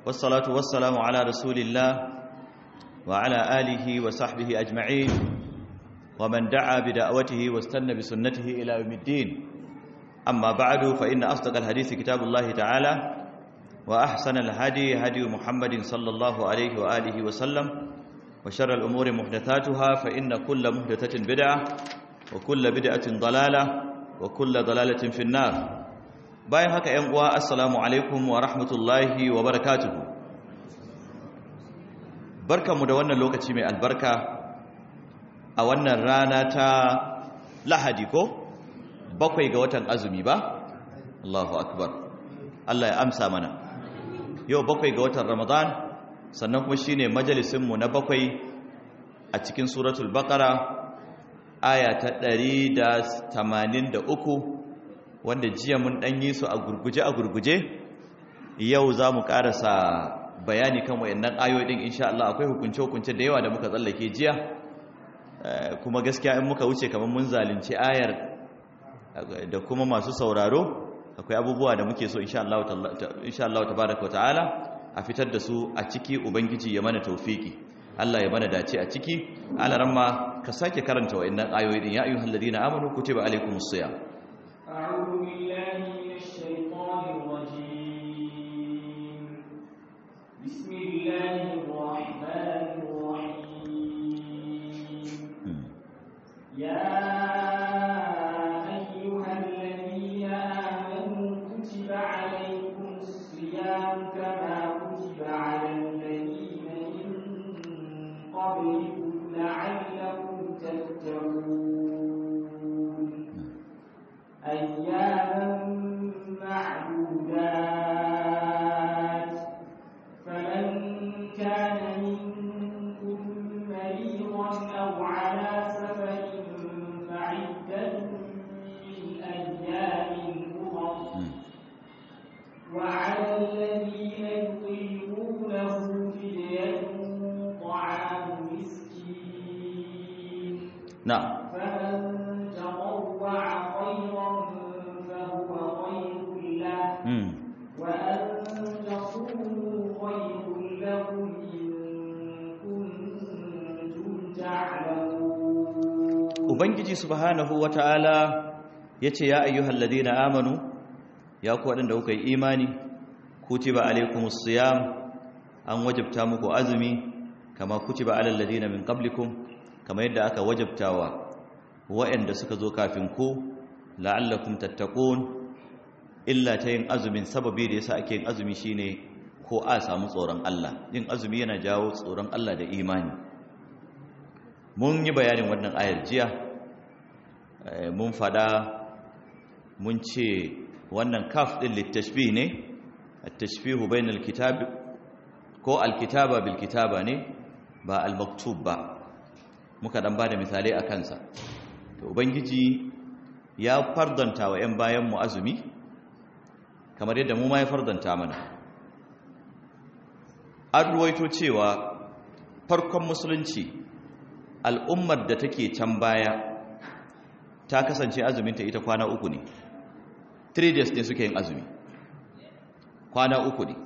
والصلاة والسلام على رسول الله وعلى آله وصحبه أجمعين ومن دعا بدعوته واستنى بسنته إلى يوم الدين أما بعد فإن أصدق الحديث كتاب الله تعالى وأحسن الهدي هدي محمد صلى الله عليه وآله وسلم وشر الأمور محدثاتها فإن كل محدثة بدعة وكل بدعة ضلالة وكل ضلالة في النار bayan haka ‘yan uwa assalamu alaikum wa rahmatullahi wa barakatuhu barkanmu da wannan lokaci mai albarka a wannan rana ta lahadi ko bakwai ga watan azumi ba Allahu akbar Allah ya amsa mana yau bakwai ga watan ramadan sannan kuma shine majalisinmu na bakwai a cikin suratul baqara aya ta 183 wanda jiya mun dan yi su a gurguje a gurguje yau za mu karasa bayani kan wayannan ayoyi din insha Allah akwai hukunce hukunce da yawa da muka tsallake jiya kuma gaskiya in muka wuce kamar mun zalunci ayar da kuma masu sauraro akwai abubuwa da muke so insha Allah insha Allah tabaaraka ta'ala a fitar da su a ciki ubangiji ya mana tawfiki Allah ya mana dace a ciki alaramma ka sake karanta wayannan ayoyi din ya ayyuhalladhina amanu kutiba alaykumus siyam أعوذ بالله من الشيطان الرجيم بسم الله الرحمن الرحيم يا أيها الذين آمنوا كتب عليكم الصيام كما كتب على الذين من قبلكم لعلكم تتقون أياما معدودات فمن كان منكم مريضا أو على سفر فعدة من أيام أخر وعلى الذين يطيقونه فدية طعام مسكين na'am فمن تطوع خيرا فهو خير له mm. وأن تصوموا خير لكم إن كنتم تعلمون ubangiji subhanahu wata'ala yace ya ayyuhal ladina amanu ya ku wadanda kuka yi imani kutiba alaykumus siyam an wajabta muku azumi kama kutiba alal ladina min qablikum kama yadda aka wajabtawa waɗanda suka zo kafin ku la'allakum tattaqun illa ta yin azumin sababi da yasa ake yin azumi shine ko a samu tsoron Allah yin azumi yana jawo tsoron Allah da imani mun yi bayanin wannan ayar jiya mun fada mun ce wannan kaf din littashbih ne at-tashbihu bainal kitab ko al-kitaba bil kitaba ne ba al-maktub ba muka dan bada misalai a kansa to ubangiji ya fardanta wa 'yan bayan mu azumi kamar yadda mu ma ya fardanta mana an ruwaito cewa farkon musulunci al'ummar da take can baya ta kasance azuminta ita kwana uku ne 3 days ne suke yin azumi kwana uku ne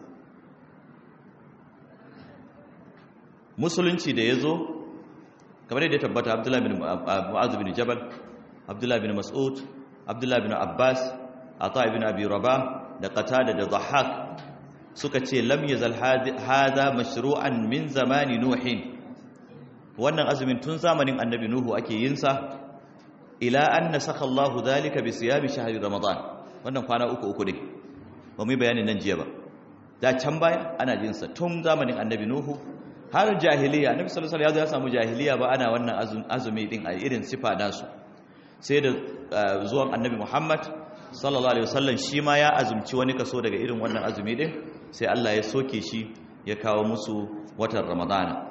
musulunci da ya zo kamar yadda ya tabbata abdullahi bin mu'azu bin jabal abdullahi bin mas'ud abdullahi bin abbas ata ibn abi rabah da qatada da dhahhak suka ce lam yazal hada mashru'an min zamani nuhin wannan azumin tun zamanin annabi nuhu ake yin sa ila an nasakha Allahu dhalika bi siyami shahri ramadan wannan kwana uku uku ne ba mu yi bayanin nan jiya ba da can baya ana jin sa tun zamanin annabi nuhu har jahiliya annabi sallallahu alaihi wasallam ya samu jahiliya ba ana wannan azumi din a irin sifa nasu sai da zuwan annabi Muhammad sallallahu alaihi wasallam shi ma ya azumci wani kaso daga irin wannan azumi din sai Allah ya soke shi ya kawo musu watan Ramadana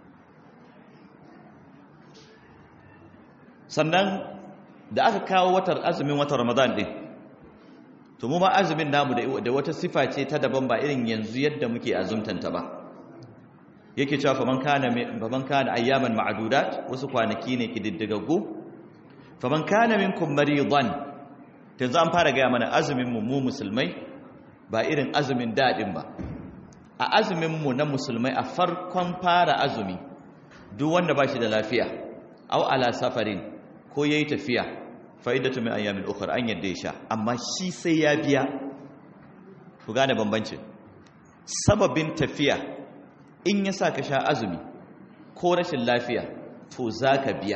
sannan da aka kawo watan azumin watan Ramadan din to mu ma azumin namu da wata sifa ce ta daban ba irin yanzu yadda muke azumtanta ba yake cewa faman kana faman kana ayyaman ma'dudat wasu kwanaki ne kididdigaggu faman kana minkum maridan yanzu an fara gaya mana azumin mu mu musulmai ba irin azumin dadin ba a azuminmu na musulmai a farkon fara azumi duk wanda ba shi da lafiya au ala safarin ko ya yi tafiya fa'idatu mai ayyamin ukar an yadda ya sha amma shi sai ya biya ku gane bambancin sababin tafiya in ya sa ka sha azumi ko rashin lafiya to za ka biya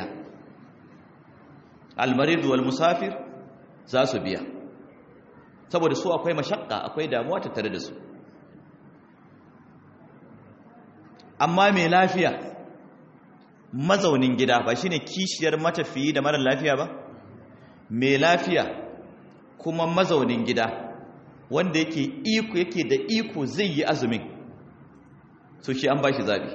almaridu wal musafir za su biya saboda su akwai mashakka akwai damuwa tattare da su amma mai lafiya mazaunin gida ba shine kishiyar matafiyi da mara lafiya ba mai lafiya kuma mazaunin gida wanda yake iko yake da iko zai yi azumin so shi an bashi zabi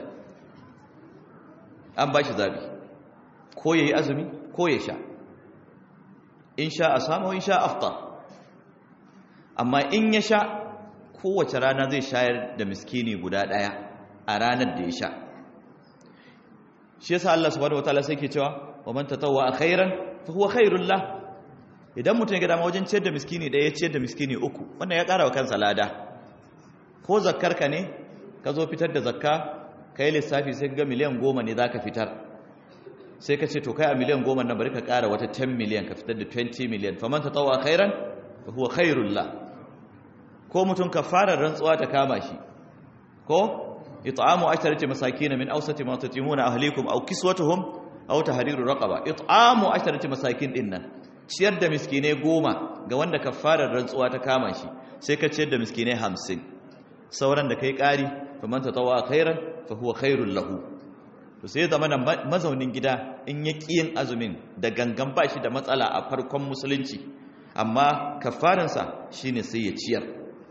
an bashi zabi ko yayi azumi ko ya sha in sha asama in sha afta amma in ya sha kowace rana zai shayar da miskini guda daya a ranar da ya sha shi yasa Allah subhanahu wataala sai ke cewa wa man tatawwa khairan fa huwa khairul lah idan mutum ya ga dama wajen ciyar da miskini da ya ciyar da miskini uku wannan ya ƙara wa kansa lada ko zakkar ka ne ka zo fitar da zakka kai lissafi sai ka ga miliyan goma ne zaka fitar sai ka ce to kai a miliyan goma nan bari ka ƙara wata 10 miliyan ka fitar da 20 miliyan fa man tatawwa khairan fa huwa khairul lah ko mutum ka fara rantsuwa ta kama shi ko إطعام عشرة مساكين من أوسط ما تطعمون أهليكم أو كسوتهم أو تحرير رقبة إطعام عشرة مساكين إن ciyar da miskinai goma ga wanda kafarar rantsuwa ta kama shi sai ka ciyar da miskinai hamsin sauran da kai ƙari fa man tatawa khairan fa huwa khairul lahu to sai zama nan mazaunin gida in ya yin azumin da gangan ba shi da matsala a farkon musulunci amma kafaransa shine sai ya ciyar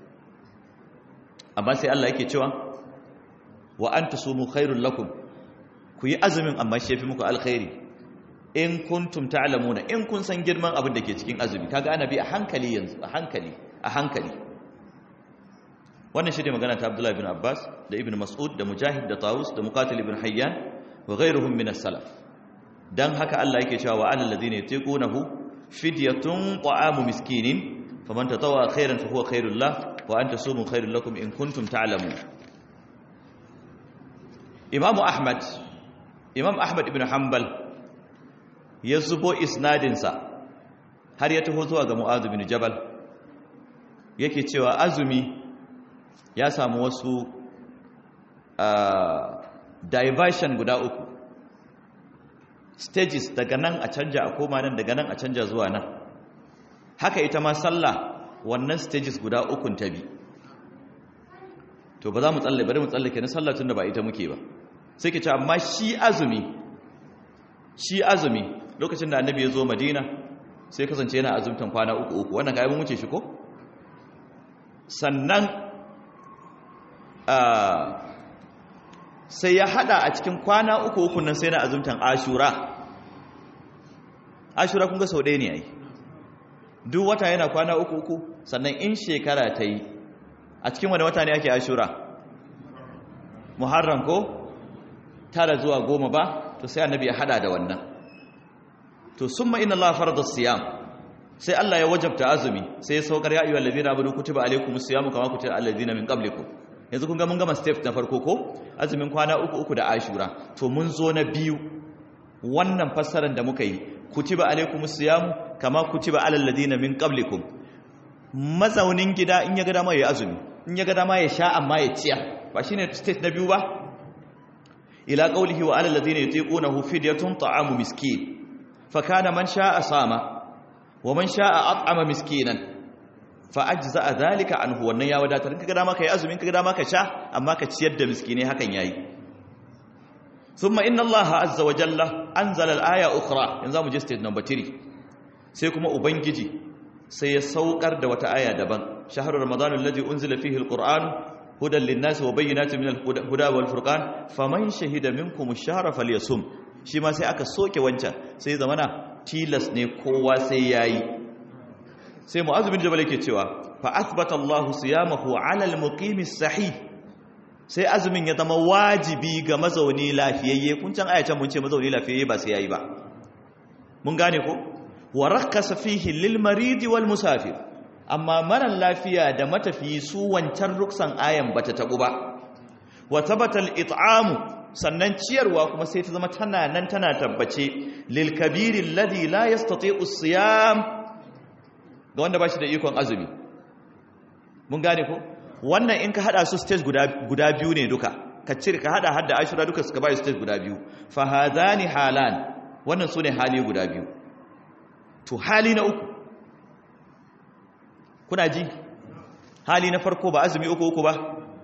amma sai Allah yake cewa wa an tasumu khairul lakum ku yi azumin amma shi yafi muku alkhairi in kuntum ta'lamuna in kun san girman abin da ke cikin azumi kaga ana bi a hankali yanzu a hankali a hankali wannan shi ne magana ta Abdullah ibn Abbas da Ibn Mas'ud da Mujahid da Tawus da Muqatil ibn Hayyan wa ghayruhum min as-salaf dan haka Allah yake cewa wa alal ladina yatiqunahu fidyatun ta'amu miskinin faman tatawwa khairan fa huwa khairul lah wa an tasumu khairul lakum in kuntum ta'lamun Imam Ahmad Imam Ahmad ibn Hanbal ya zubo isnadinsa har ya taho zuwa ga Mu'adh bin Jabal yake cewa azumi ya samu wasu uh, diversion guda uku stages daga nan a canja a koma nan daga nan a canja zuwa nan haka ita ma sallah wannan stages guda ukun ta bi to ba za mu tsalle bari mu tsallake na sallah tun da ba ita muke ba sai ke ce amma shi azumi shi azumi lokacin da annabi ya zo madina sai kasance yana azumtan kwana uku uku wannan ga mun wuce shi ko sannan sai ya hada a cikin kwana uku uku nan sai na azumtan ashura ashura kun ga sau ɗaya ne ai duk wata yana kwana uku uku sannan in shekara ta yi a cikin wani wata ne ake ashura muharram ko tara zuwa goma ba to sai annabi ya hada da wannan to summa inna allaha farada siyam sai Allah ya wajabta azumi sai ya saukar ya ayyuhal ladina amanu kutiba alaykumus siyamu kama kutiba alal ladina min qablikum yanzu kun ga mun gama step na farko ko azumin kwana uku uku da ashura to mun zo na biyu wannan fassarar da muka yi kutiba alaykumus siyamu kama kutiba alal ladina min qablikum mazaunin gida in ya ga dama ya azumi in ya ga dama ya sha amma ya ciya ba shine state na biyu ba ila qawlihi wa alal ladina yutiqunahu fidyatun ta'amu miskin fa kana man sha'a sama wa man sha'a at'ama miskinan fa ajza'a dhalika anhu wannan ya wadatar kaga dama kai azumin kaga dama ka sha amma ka ciyar da miskine hakan yayi thumma inna allaha azza wa jalla anzala al-aya ukhra yanzu mu je state number 3 sai kuma ubangiji sai ya saukar da wata aya daban shahru ramadan alladhi unzila fihi al-qur'an hudan lin-nas wa bayyinatin min al-huda wal furqan faman shahida minkum ash-shahra falyasum shi ma sai aka soke wancan sai zamana tilas ne kowa sai yayi sai mu'adh bin jabal yake cewa fa athbata Allah siyamahu 'ala al-muqimi sahih sai azumin ya zama wajibi ga mazauni lafiyayye kun can ayatan mun ce mazauni lafiyayye ba sai yayi ba mun gane ko wa rakkasa fihi lil maridi wal musafir amma mara lafiya da matafiyi su wancan ruksan ayan bata tabu ba wa thabata al-it'amu sannan ciyarwa kuma sai ta zama tana nan tana tabbace lil kabiri alladhi la yastati'u siyam ga wanda bashi da ikon azumi mun gane ko wannan in ka hada su stage guda guda biyu ne duka ka cire ka hada hadda ashura duka suka bai stage guda biyu fa hadani halan wannan sune hali guda biyu to hali na uku kuna ji hali na farko ba azumi uku uku ba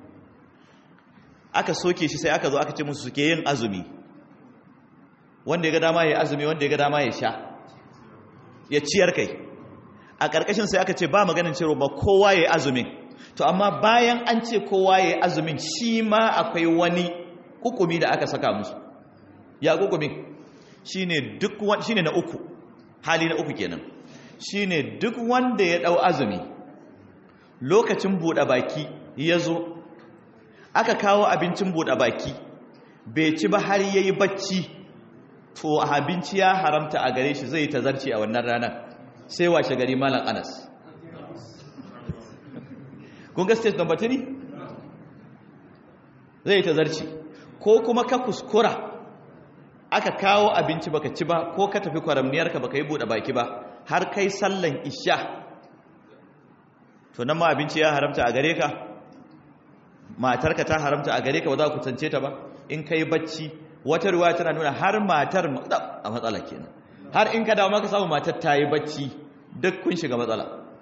aka soke shi sai aka zo aka ce musu suke yin azumi wanda ya ga dama ya azumi wanda ya ga dama ya sha ya ciyar kai a ƙarƙashin sai aka ce ba maganin cewa ba kowa ya azumin to amma bayan an ce kowa ya azumin shi ma akwai wani hukumi da aka saka musu ya hukumin shine duk shine na uku hali na uku kenan shine duk wanda ya dau azumi lokacin buɗe baki ya zo aka kawo abincin buɗe baki bai ci ba har yayi bacci to abinci ya haramta a gare shi zai tazarci a wannan ranar sai washe gari malam anas kun ga stage number 3 zai tazarci ko kuma ka kuskura aka kawo abinci baka ci ba ko ka tafi kwaramniyarka baka yi buɗe baki ba har kai sallan isha to nan ma abinci ya haramta a gare ka matarka ta haramta a gare ka ba za ku tance ta ba in kai bacci wata ruwa tana nuna har matar a matsala kenan har in ka dawo maka samu matar ta yi bacci duk kun shiga matsala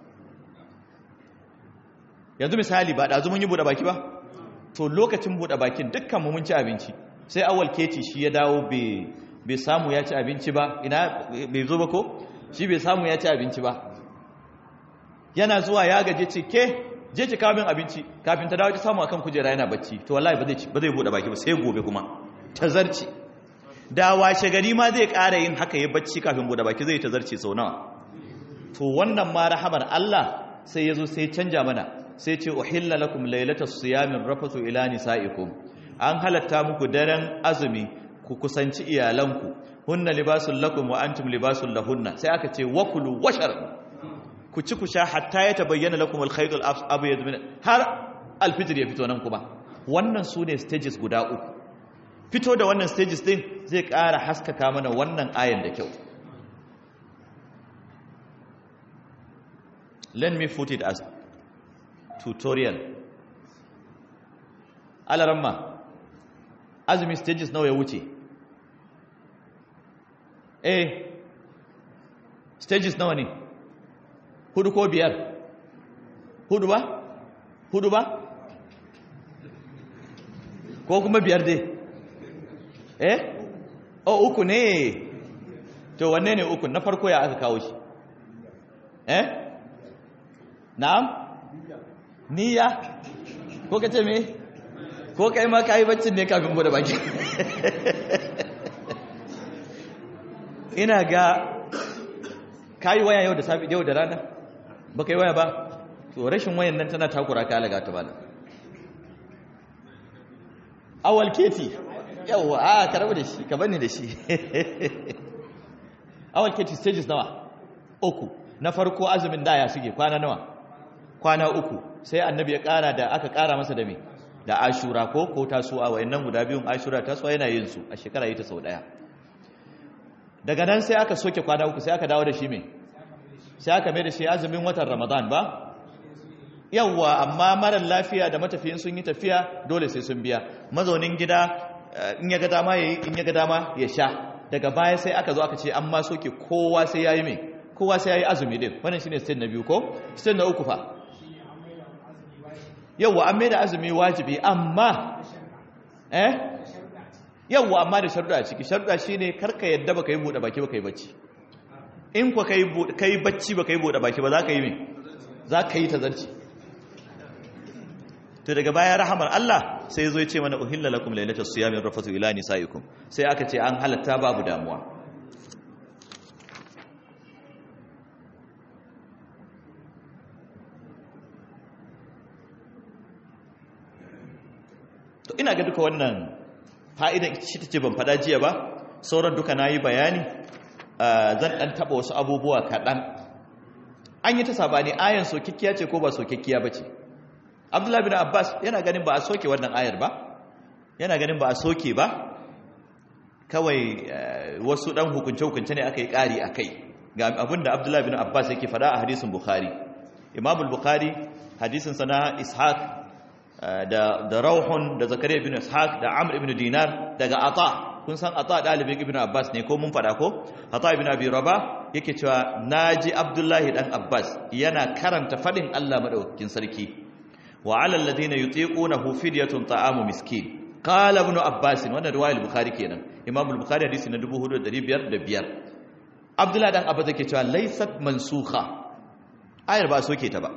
yanzu misali ba da mun yi buɗe baki ba to lokacin buɗe bakin dukkan mu mun ci abinci sai awal keci shi ya dawo bai samu ya ci abinci ba ina bai zo ba ko shi bai samu ya ci abinci ba yana zuwa ya gaje ce ke je ki kawo min abinci kafin ta dawo ki samu akan kujera yana bacci to wallahi ba zai ba zai bude baki ba sai gobe kuma tazarci da washe gari ma zai ƙara yin haka ya bacci kafin bude baki zai tazarci sau nawa to wannan ma rahamar Allah sai yazo sai canja mana sai ce uhilla lakum laylatas siyamin rafathu ila nisaikum an halatta muku daren azumi ku kusanci iyalanku hunna libasul lakum wa antum libasul lahunna sai aka ce wakulu washar ku ci ku sha hatta ya tabayyana lakum al-khayt al-abyad min har al-fitr ya fito nan kuma wannan sune stages guda uku fito da wannan stages din zai ƙara haskaka mana wannan ayan da kyau let me put it as tutorial alaramma azumi stages nawa ya wuce eh stages nawa ne hudu ko biyar hudu ba hudu ba ko kuma biyar dai eh o uku ne to wanne ne uku na farko ya aka kawo shi eh na'am niyya ko kace me ko kai ma kai baccin ne kafin bude baki ina ga kayi waya yau da safi yau da rana ba kai waya ba to rashin wayan nan tana takura ka alaga ta bala awal keti yawa a ka rabu da shi ka bani da shi awal keti stages nawa uku na farko azumin daya suke kwana nawa kwana uku sai annabi ya kara da aka kara masa da me da ashura ko ko tasuwa wayannan guda biyun ashura tasuwa yana yin su a shekara yi ta sau daya daga nan sai aka soke kwana uku sai aka dawo da shi me sai aka mai da shi azumin watan ramadan ba yawwa amma marar lafiya da matafiyin sun yi tafiya dole sai sun biya mazaunin gida in ya ga dama ya yi in ya ga dama ya sha daga baya sai aka zo aka ce an ma soke kowa sai ya yi mai kowa sai ya yi azumi din wannan shine state na biyu ko state na uku fa yawwa an mai da azumi wajibi amma eh yawwa amma da sharuɗa a ciki sharuɗa shine karka yadda baka yi buɗe baki baka yi bacci in ku ka yi bacci baka yi buɗe baki ba za ka yi mai za ka yi tazarci to daga baya rahamar Allah sai zo ya ce mana uhilla lakum lailatul siyamin rafatu ila nisaikum sai aka ce an halatta babu damuwa to ina ga duka wannan fa'idan shi ta ce ban fada jiya ba sauran duka na yi bayani zan ɗan taɓa wasu abubuwa kaɗan an yi ta sabani ayan sokekkiya ce ko ba sokekkiya ba ce abdullahi bin abbas yana ganin ba a soke wannan ayar ba yana ganin ba a soke ba kawai wasu dan hukunce-hukunce ne aka yi ƙari a kai ga abinda abdullahi bin abbas yake fada a hadisin bukhari imam bukhari hadisinsa na ishaq da da rauhun da zakariya bin ishaq da amr ibn dinar daga ata kun san ata dalibin ibn abbas ne ko mun fada ko ata ibn abi rabah yake cewa naji abdullahi dan abbas yana karanta fadin Allah madaukakin sarki wa alal ladina yutiqunahu fidyatun ta'amu miskin qala ibn abbas wannan riwayar bukhari kenan imam al-bukhari hadisi na 4505 abdullahi dan abbas yake cewa laysat mansukha ayar ba soke ta ba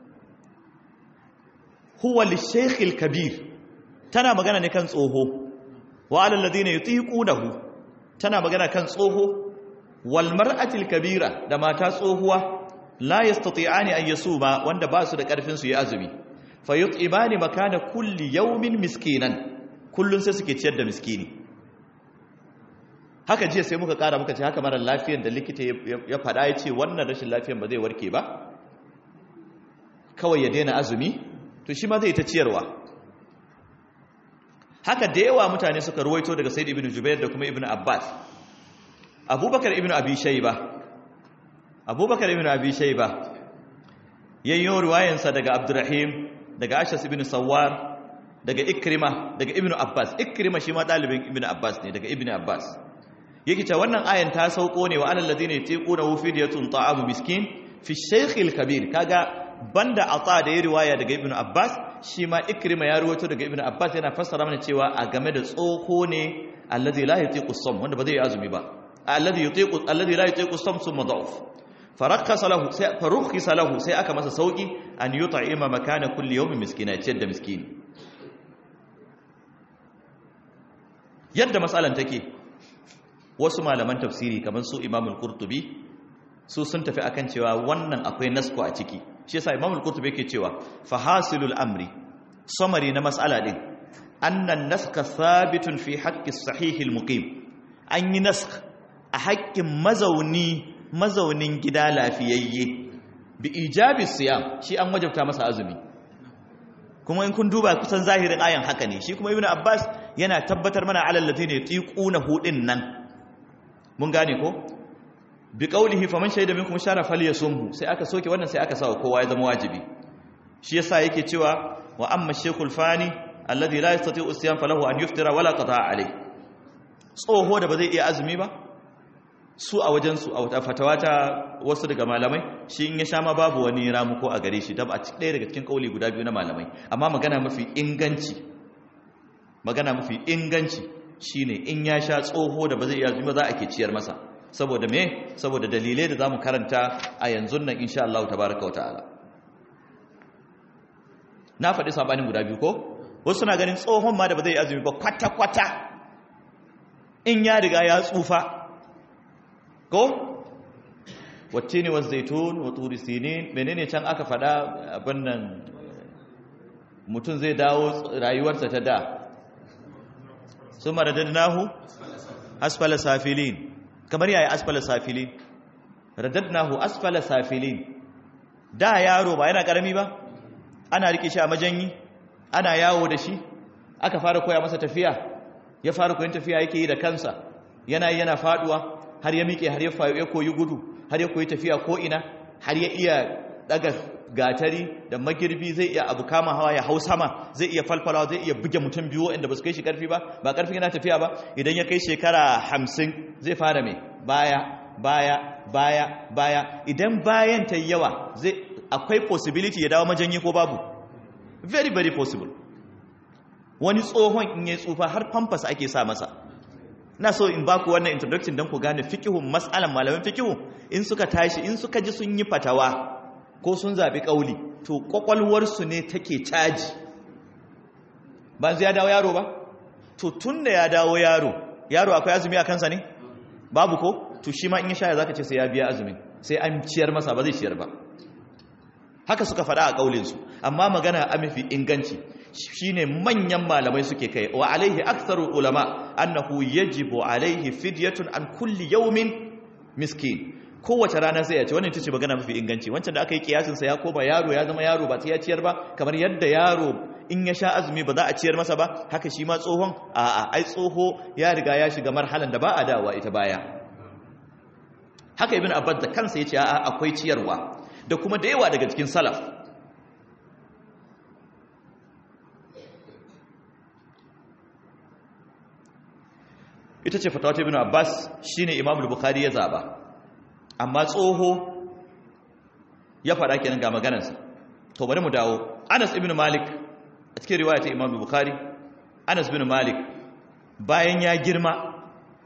huwa lishaykh al-kabir tana magana ne kan tsoho wa alal ladina yutiqunahu tana magana kan tsoho wal mar'ati al-kabira da mata tsohuwa la yastati'ani an yasuma wanda ba su da karfin su yi azumi fayut'imani makana kulli yawmin miskinan kullun sai suke ciyar da miskini haka jiya sai muka kara muka ce haka mara lafiyar da likita ya faɗa ya ce wannan rashin lafiyar ba zai warke ba kawai ya daina azumi to shi ma zai ta ciyarwa haka da yawa mutane suka ruwaito daga said ibn jubair da kuma ibn abbas abubakar ibn abi shayba abubakar ibn abi shayba yayyo riwayansa daga abdurrahim daga ashas ibn sawar daga ikrima daga ibn abbas ikrima shi ma dalibin ibn abbas ne daga ibn abbas yake cewa wannan ayan ta sauko ne wa alal ladina yatiquna fidyatun ta'amu miskin fi shaykhil kabir kaga banda ata da ya riwaya daga ibn abbas shi ma ikrima ya ruwato daga ibn abbas yana fassara mana cewa a game da tsoho ne alladhi la yatiqu sum wanda ba zai yi azumi ba alladhi yutiqu alladhi la yatiqu sum summa da'uf farakhasa lahu sai farukhisa lahu sai aka masa sauki an yut'ima makana kulli yawmin miskina ciyar da miskini yadda matsalan take wasu malaman tafsiri kamar su imamul qurtubi su sun tafi akan cewa wannan akwai nasko a ciki shi yasa imamul qurtubi yake cewa fahasilul amri samari na mas'ala din annan naska thabitun fi haqqi sahihil muqim an yi nask a haƙƙin mazauni mazaunin gida lafiyayye bi ijabi siyam shi an wajabta masa azumi kuma in kun duba kusan zahirin ayan haka ne shi kuma ibnu abbas yana tabbatar mana alal ladina yatiquna hudin nan mun gane ko bi qawlihi faman shahida minkum shara falyasumhu sai aka soke wannan sai aka sawa kowa ya zama wajibi shi yasa yake cewa wa amma shaykhul fani alladhi la yastati'u siyam falahu an yuftira wala qada'a alayh tsoho da ba zai iya azumi ba su a wajen su a fatawa ta wasu daga malamai shi in ya sha ma babu wani ramuko a gare shi a cikin ɗaya daga cikin kauli guda biyu na malamai amma magana mafi inganci magana mafi inganci shine in ya sha tsoho da ba zai iya ba za a ke ciyar masa saboda me saboda dalilai da zamu karanta a yanzu nan insha Allah tabaaraka wa ta'ala na faɗi sabanin guda biyu ko wasu na ganin tsohon ma da ba zai azumi ba kwata kwata in ya riga ya tsufa ko wacce ne wasu zaitun wa turi sinin menene can aka faɗa abin nan mutum zai dawo rayuwarsa ta da sun maradadnahu asfala safilin kamar yaya asfala safilin radadnahu asfala safilin da yaro ba yana karami ba ana rike shi a majanyi ana yawo da shi aka fara koya masa tafiya ya fara koyon tafiya yake yi da kansa yana yi yana faduwa har ya miƙe har ya koyi gudu har ya koyi tafiya ko ina har ya iya daga gatari da magirbi zai iya abu kama hawa ya hau sama zai iya falfalawa zai iya buge mutum biyu inda ba su kai shi karfi ba ba karfin yana tafiya ba idan ya kai shekara hamsin zai fara mai baya baya baya baya idan bayan ta yawa zai akwai possibility ya dawo majanyi ko babu very very possible wani tsohon in ya tsufa har pampas ake sa masa na so in baku wannan introduction don ku gane fikihun matsalan malamin fikihu in suka tashi in suka ji sun yi fatawa ko sun zaɓi ƙauli to ƙwaƙwalwarsu ne take caji ba zai ya dawo yaro ba to tun da ya dawo yaro yaro akwai azumi a kansa ne babu ko to shi ma in ya shaya za ka ce sai ya biya azumin sai an ciyar masa ba zai ciyar ba haka suka faɗa a ƙaulinsu amma magana a mafi inganci shine manyan malamai suke kai wa alaihi aktharu ulama annahu yajibu alaihi fidyatun an kulli yawmin miskin kowace rana sai ya ce wannan ita ce magana mafi inganci wancan da aka yi kiyasin sa ya koma yaro ya zama yaro ba sai ya ciyar ba kamar yadda yaro in ya sha azumi ba za a ciyar masa ba haka shi ma tsohon a'a ai tsoho ya riga ya shiga marhalan da ba a dawowa ita baya haka ibn abbas da kansa yace a'a akwai ciyarwa da kuma da yawa daga cikin salaf ita ce fatawa ta ibn abbas shine imam al-bukhari ya zaba amma tsoho ya fara kenan ga maganarsa to bari mu dawo anas ibn malik a cikin riwaya ta imam al-bukhari anas ibn malik bayan ya girma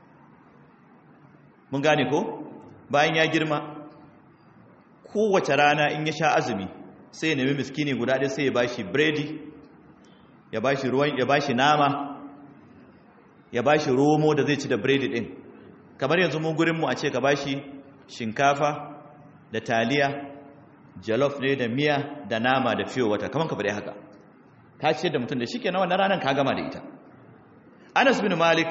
mun gane ko bayan ya girma kowace rana in ya sha azumi sai ya nemi miskini guda ɗaya sai ya bashi biredi ya bashi ruwan ya bashi nama ya bashi romo da zai ci da biredi ɗin kamar yanzu mu gurin mu a ce ka bashi shinkafa da taliya jalof ne da miya da nama da fiyo wata kamar ka faɗi haka ka ce da mutum da shi kenan wannan ranar ka gama da ita anas bin malik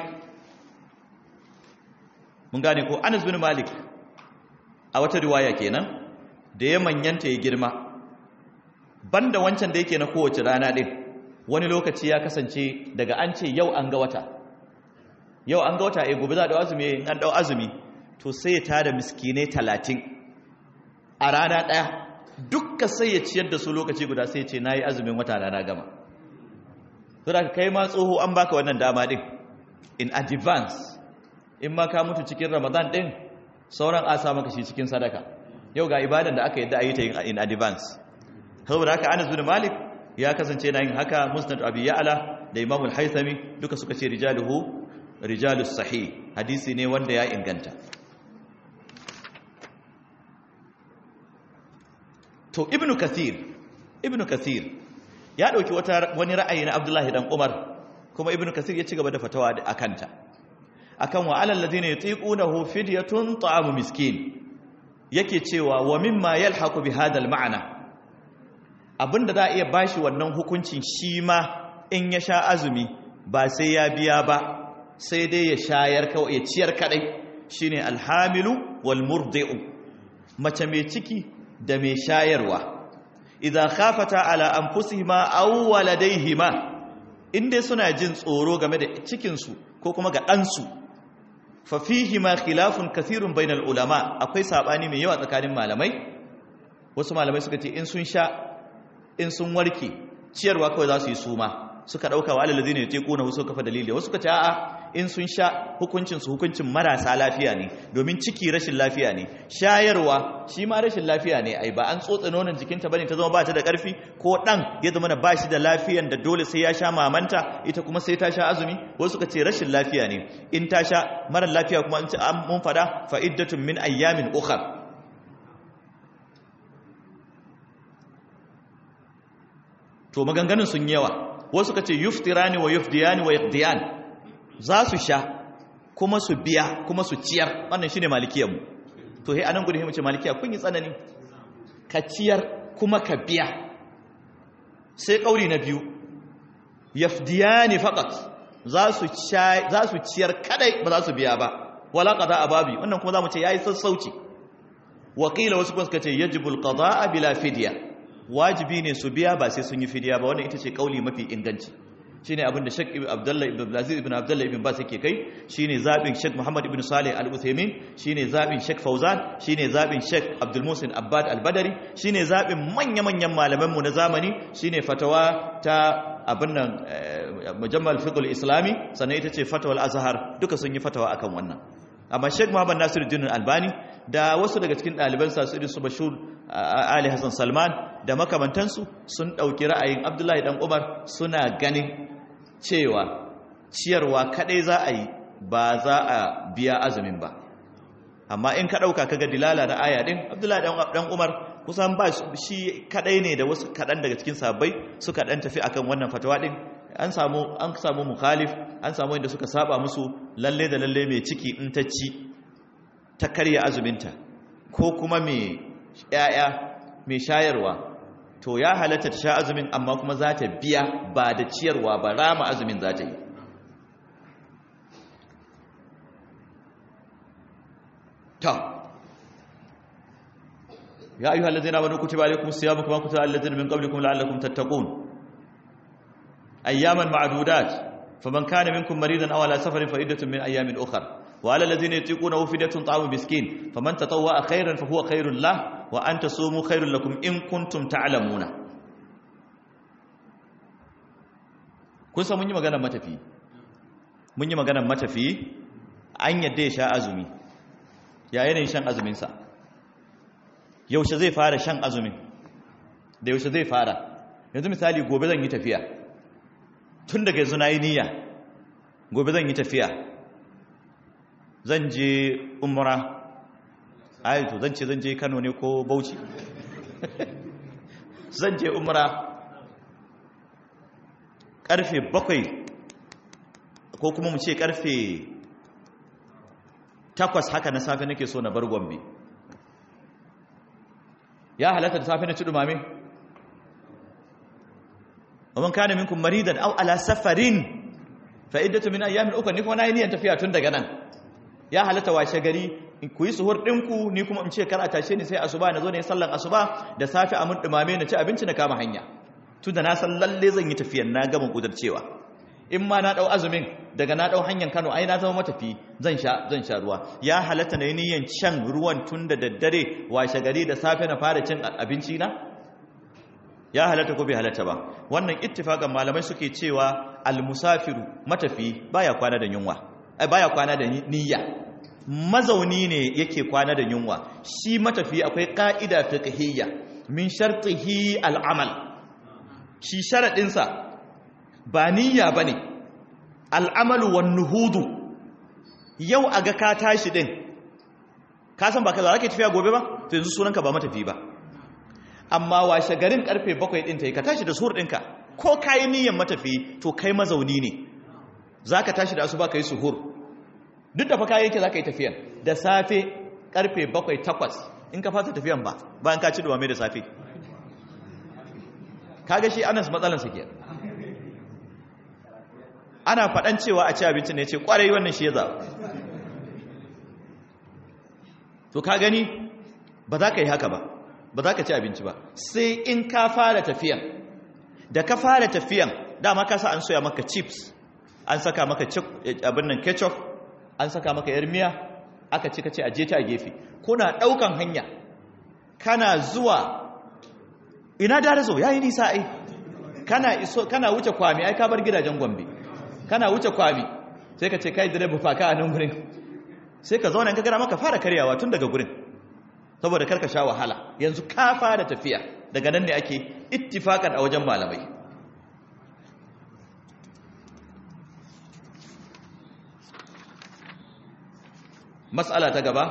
mun gane ko anas bin malik a wata riwaya kenan da ya manyanta ya girma banda wancan da yake na kowace rana din wani lokaci ya kasance daga an ce yau an ga wata yau an ga wata eh gobe za a dau azumi in an dau azumi to sai ya tada miskinai talatin a rana ɗaya dukka sai ya ciyar da su lokaci guda sai ya ce na yi azumin wata na gama saboda kai ma tsoho an baka wannan dama din in advance in ma ka mutu cikin ramadan din sauran a sa maka shi cikin sadaka yau ga ibadan da aka yadda a yi ta in advance saboda haka anas bin malik ya kasance na yin haka musnad abi ya'la da imam al-haythami duka suka ce rijaluhu rijalus sahih hadisi ne wanda ya inganta to ibnu kathir ibnu kathir ya dauki wata wani ra'ayi na abdullahi dan umar kuma ibnu kathir ya ci gaba da fatawa a kanta akan wa alal ladina yutiqunahu fidyatun ta'amu miskin yake cewa wa mimma yalhaqu bi hadha al ma'na abinda za a iya bashi wannan hukuncin shi ma in ya sha azumi ba sai ya biya ba sai dai ya shayar kawai ya ciyar kadai shine alhamilu wal murdi'u mace mai ciki da mai shayarwa idza khafata ala anfusihima aw waladayhima inda suna jin tsoro game da cikin su ko kuma ga dan su fa fihi ma khilafun kathirun bainal ulama akwai sabani mai yawa tsakanin malamai wasu malamai suka ce in sun sha in sun warke ciyarwa kawai za su yi suma suka dauka wa alal ladina yatiquna suka kafa dalili wasu suka ce a'a in sun sha hukuncin su hukuncin marasa lafiya ne domin ciki rashin lafiya ne shayarwa shi ma rashin lafiya ne ai ba an tsotsa nonon jikinta bane ta zama ba ta da karfi ko dan ya zama da bashi da lafiyan da dole sai ya sha mamanta ita kuma sai ta sha azumi wasu suka ce rashin lafiya ne in ta sha mara lafiya kuma in an mun fada fa iddatun min ayyamin ukhra to maganganun sun yawa wasu suka ce yuftirani wa yufdiyani wa yaqdiyan za su sha kuma su biya kuma su ciyar wannan shine malikiyarmu to he anan gudu he mace malikiya kun yi tsanani ka ciyar kuma ka biya sai kauri na biyu yafdiyani faqat za su sha za su ciyar kadai ba za su biya ba wala qada ababi wannan kuma zamu ce yayi sassauci wakila wasu kuma suka ce yajibul qada bila fidya wajibi ne su biya ba sai sun yi fidiya ba wannan ita ce kauli mafi inganci shine abin da Sheikh Ibn Abdullah Ibn Abdulaziz Ibn Abdullah Ibn Bas yake kai shine zabin Sheikh Muhammad Ibn Salih Al-Uthaymeen shine zabin Sheikh Fauzan shine zabin Sheikh Abdul Musin Abbad Al-Badari shine zabin manya-manyan malaman mu na zamani shine fatawa ta abin nan Mujammal Fiqh Islami sannan ita ce fatawal Azhar duka sun yi fatawa akan wannan amma Sheikh Muhammad Nasiruddin Albani da wasu daga cikin ɗaliban sa su su Bashir Ali Hassan Salman da makamantansu sun ɗauki ra'ayin Abdullahi dan Umar suna ganin cewa ciyarwa kadai za a yi ba za a biya azumin ba amma in ka ɗauka kaga dilala na aya ɗin Abdullahi dan Umar kusan ba shi kadai ne da wasu kaɗan daga cikin sabbai suka ɗan tafi akan wannan fatawa ɗin an samu an samu mukhalif an samu inda suka saba musu lalle da lalle mai ciki in ta ci ta karya azuminta ko kuma mai yaya mai shayarwa to ya halatta ta sha azumin amma kuma za ta biya ba da ciyarwa ba rama azumin za ta yi ta ya ayyuhal ladzina amanu kutiba alaykumus siyamu kama kutiba alal ladzina min qablikum la'allakum tattaqun ayyaman ma'dudat faman kana minkum maridan aw ala safarin fa iddatun min ayyamin ukhra wa ala alladhina yutiqunahu fidyatun ta'amu miskin faman tatawwa khairan fa huwa khairul lah wa an tasumu khairul lakum in kuntum ta'lamuna kun san mun yi maganar matafi mun yi maganar matafi an yadda ya sha azumi ya yanayin shan azuminsa yaushe zai fara shan azumin da yaushe zai fara yanzu misali gobe zan yi tafiya tun daga yanzu na yi niyya gobe zan yi tafiya zan je umara ayyato zan ce zan je kano ne ko bauchi zan je umara karfe bakwai ko kuma mu ce karfe takwas haka na safe nake so na bar gombe ya halatta da safe na ci dumame ومن كان منكم مريضا او على سفر فعده من ايام اخرى ni kuma nayi niyan tafiya tun daga nan ya halatta washe gari ku yi suhur ɗinku ni kuma in ce kar a tashe ni sai asuba na zo ne sallan asuba da safe a mun dumame na ci abinci na kama hanya tun da na san lalle zan yi tafiyan na gama cewa. in ma na dau azumin daga na dau hanyar Kano ai na zama matafi zan sha zan sha ruwa ya halatta na yi niyan shan ruwan tun da daddare washe gari da safe na fara cin abinci na ya halatta ko bai halatta ba wannan ittifakan malamai suke cewa almusafiru matafi baya kwana da yunwa ai baya kwana da niyya mazauni ne yake kwana da yunwa shi matafi akwai ka'ida fiqhiyya min shartihi al'amal shi sharadin sa ba niyya bane al'amalu wan nuhudu yau aga ka tashi din ka san ba ka za ka tafiya gobe ba to yanzu sunanka ba matafi ba amma washe garin karfe bakwai ɗin ta yi ka tashi da suhur ɗinka ko ka yi niyyar matafi to kai mazauni ne za ka tashi da asuba ka yi suhur duk da fa kayan yake za ka yi tafiyan da safe karfe bakwai takwas in ka fasa tafiyan ba bayan ka ci dumame da safe kaga shi anas matsalansa ke ana faɗan cewa a ci abinci ne ce ƙwarai wannan shi ya zaɓa to ka gani ba za ka yi haka ba ba za ka ci abinci ba sai in ka fara tafiyan da ka fara tafiyan dama ka sa an soya maka chips an saka maka abin nan ketchup an saka maka yar miya aka ci kace aje ta a gefe kuna daukan hanya kana zuwa ina da razo yayi nisa ai kana iso kana wuce kwami ai ka bar gidajen gombe kana wuce kwami sai ka ce kai direba fa ka a nan gurin sai ka zauna in ka gara maka fara karyawa tun daga gurin saboda karka sha wahala yanzu ka fara tafiya daga nan ne ake ittifakan a wajen malamai matsala ta gaba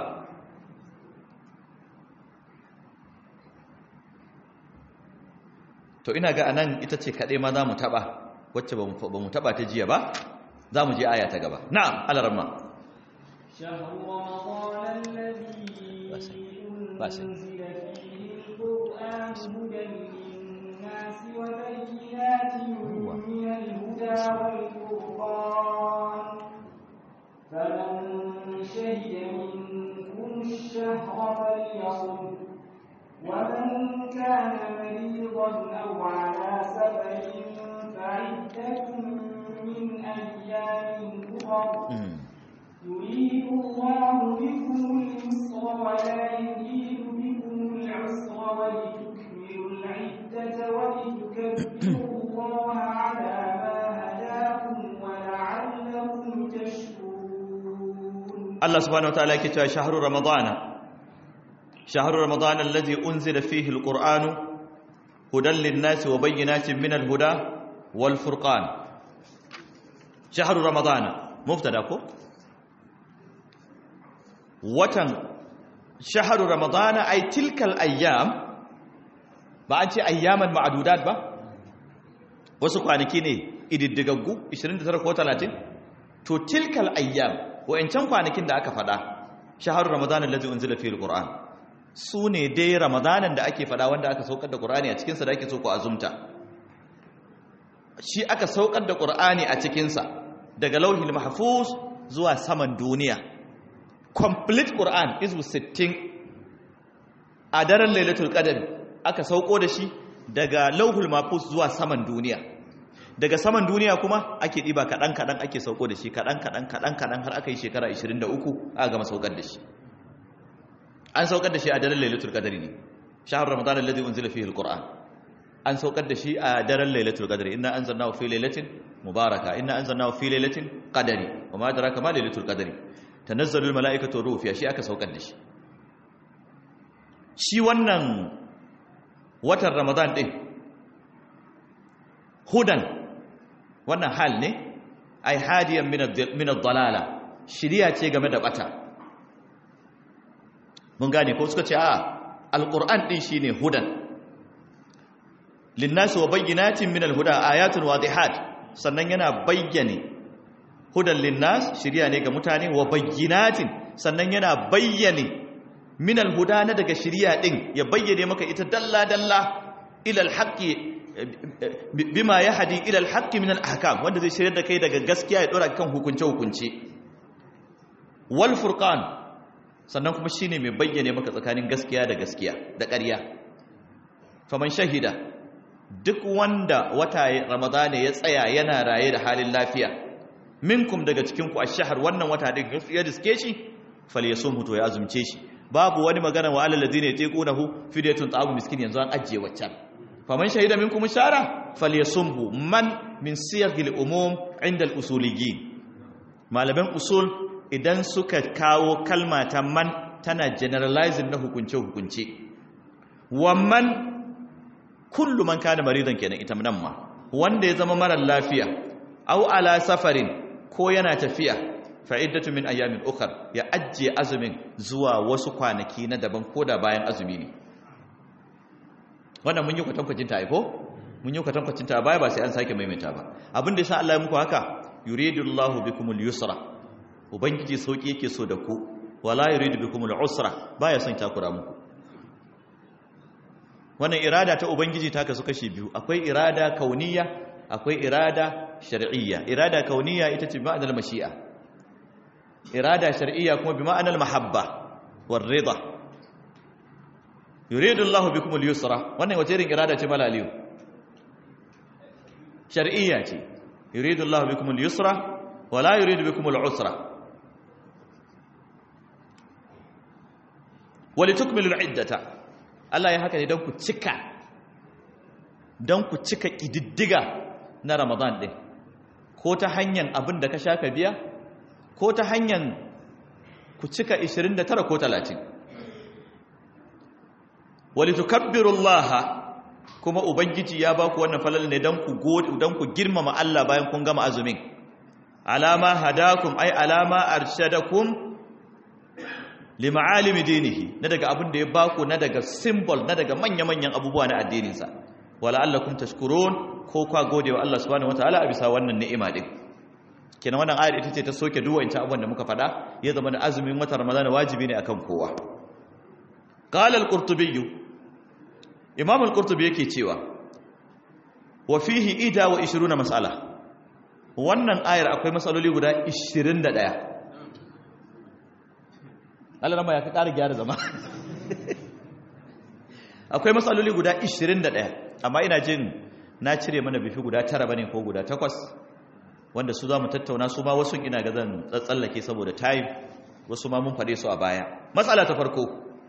to ina ga anan ita ce kaɗai ma za mu taɓa wacce ba mu taɓa ta jiya ba za mu je aya ta gaba na'am alarma شهر رمضان الذي بس. أنزل فيه القرآن هدى للناس وبينات من الهدى والفرقان فمن شهد منكم الشهر فليصم ومن كان مريضا أو على سفر فعدة من أيام أخر يريد الله بكم اليسر ولا يريد بكم العسر ولتكملوا العدة ولتكبروا الله على ما هداكم ولعلكم تشكرون Allah subhanahu wa ta'ala yake cewa shahru ramadana shahru ramadana alladhi unzila fihi alqur'anu hudan lin-nasi wa bayyinatin min al-huda wal furqan shahru ramadana mubtada ko watan shahru ramadana ay tilkal ayyam ba an ce ayyaman ma'dudat ba wasu kwanaki ne ididdigaggu 29 ko 30 to tilkal ayyam wa'ancan kwanakin da aka fada shahar ramadanin lazi unzila fi alquran su ne dai ramadanin da ake fada wanda aka saukar da qur'ani a cikinsa da ake so ku azumta shi aka saukar da qur'ani a cikinsa daga lauhil mahfuz zuwa saman duniya complete qur'an izu 60 a daren lailatul qadr aka sauko da shi daga lauhul mahfuz zuwa saman duniya daga saman duniya kuma ake ɗiba kaɗan-kaɗan ake sauko da shi kaɗan-kaɗan kaɗan-kaɗan har aka yi shekara 23 aka gama saukar da shi an saukar da shi a daren lailatul qadri ne shahar ramadan alladhi unzila fihi alquran an saukar da shi a daren lailatul qadri inna anzalnahu fi lailatin mubaraka inna anzalnahu fi lailatin qadri wa ma adraka ma lailatul qadri tanazzalu almalaikatu ruhu fiha shi aka saukar da shi shi wannan watan ramadan din hudan wannan hal ne ai hadiyan min ad-dalala shiriya ce game da bata mun gane ko suka ce a alquran din shine hudan linnas wa bayyinatin min al-huda ayatun wadihat sannan yana bayyane hudan linnas shiriya ne ga mutane wa bayyinatin sannan yana bayyane min al-huda na daga shiriya din ya bayyane maka ita dalla dalla ila al-haqqi bima ya hadi ilal haqqi min al-ahkam wanda zai shirya da kai daga gaskiya ya dora kan hukunce hukunce wal furqan sannan kuma shine mai bayyane maka tsakanin gaskiya da gaskiya da ƙarya faman shahida duk wanda wata ramadana ya tsaya yana raye da halin lafiya minkum daga cikin ku ash-shahr wannan wata din ya diske shi falyasum to ya azumce shi babu wani magana wa alal ladina yatiqunahu fidyatun ta'amu miskin yanzu an ajiye waccan faman shahida minkum shara falyasumhu man min siyagil umum inda al-usuliyyin malaman usul idan suka kawo kalma ta man tana generalizing na hukunce hukunce wa man kullu man kana maridan kenan ita nan ma wanda ya zama mara lafiya aw ala safarin ko yana tafiya fa iddatu min ayamin ukhra ya ajje azumin zuwa wasu kwanaki na daban koda bayan azumi ne wannan mun yi kwatankwacin ta aiko mun yi kwatankwacin ta baya ba sai an sake maimaita ba abin da yasa Allah ya muku haka yuridullahu bikumul yusra ubangiji sauki yake so da ku wala yuridu bikumul usra baya son takura muku wannan irada ta ubangiji ta kasu kashi biyu akwai irada kauniya akwai irada shar'iyya irada kauniya ita ce ma'anar mashi'a irada shar'iyya kuma bi ma'anar mahabba war rida yuridu Allahu bikum al-yusra wannan wace irin irada ce mala aliyu shar'iyya ce yuridu Allahu bikum al-yusra wa la yuridu bikum al-usra wa litukmilu al-iddata Allah ya haka ne don ku cika don ku cika kididdiga na Ramadan din ko ta hanyar abin da ka sha ka biya ko ta hanyar ku cika 29 ko 30 walitukabbirullaha kuma ubangiji ya baku wannan falal ne dan ku dan ku girmama Allah bayan kun gama azumin alama hadakum ay alama arshadakum lima'alimi dinihi na daga abin da ya baku na daga symbol na daga manya-manyan abubuwa na addininsa wala allakum tashkurun ko kwa gode wa Allah subhanahu wataala a bisa wannan ni'ima din kenan wannan ayar ita ce ta soke duwanta abubuwan da muka faɗa ya zama da azumin watan ramadana wajibi ne akan kowa qala al-qurtubi imam al-qurtubi yake cewa wa fihi ida wa 20 mas'ala wannan ayar akwai matsaloli guda 21 Allah rama ya ka ƙara gyara zama akwai matsaloli guda 21 amma ina jin na cire mana bifi guda tara bane ko guda takwas wanda su za mu tattauna su ma wasu ina ga zan tsallake saboda time wasu ma mun faɗe su a baya matsala ta farko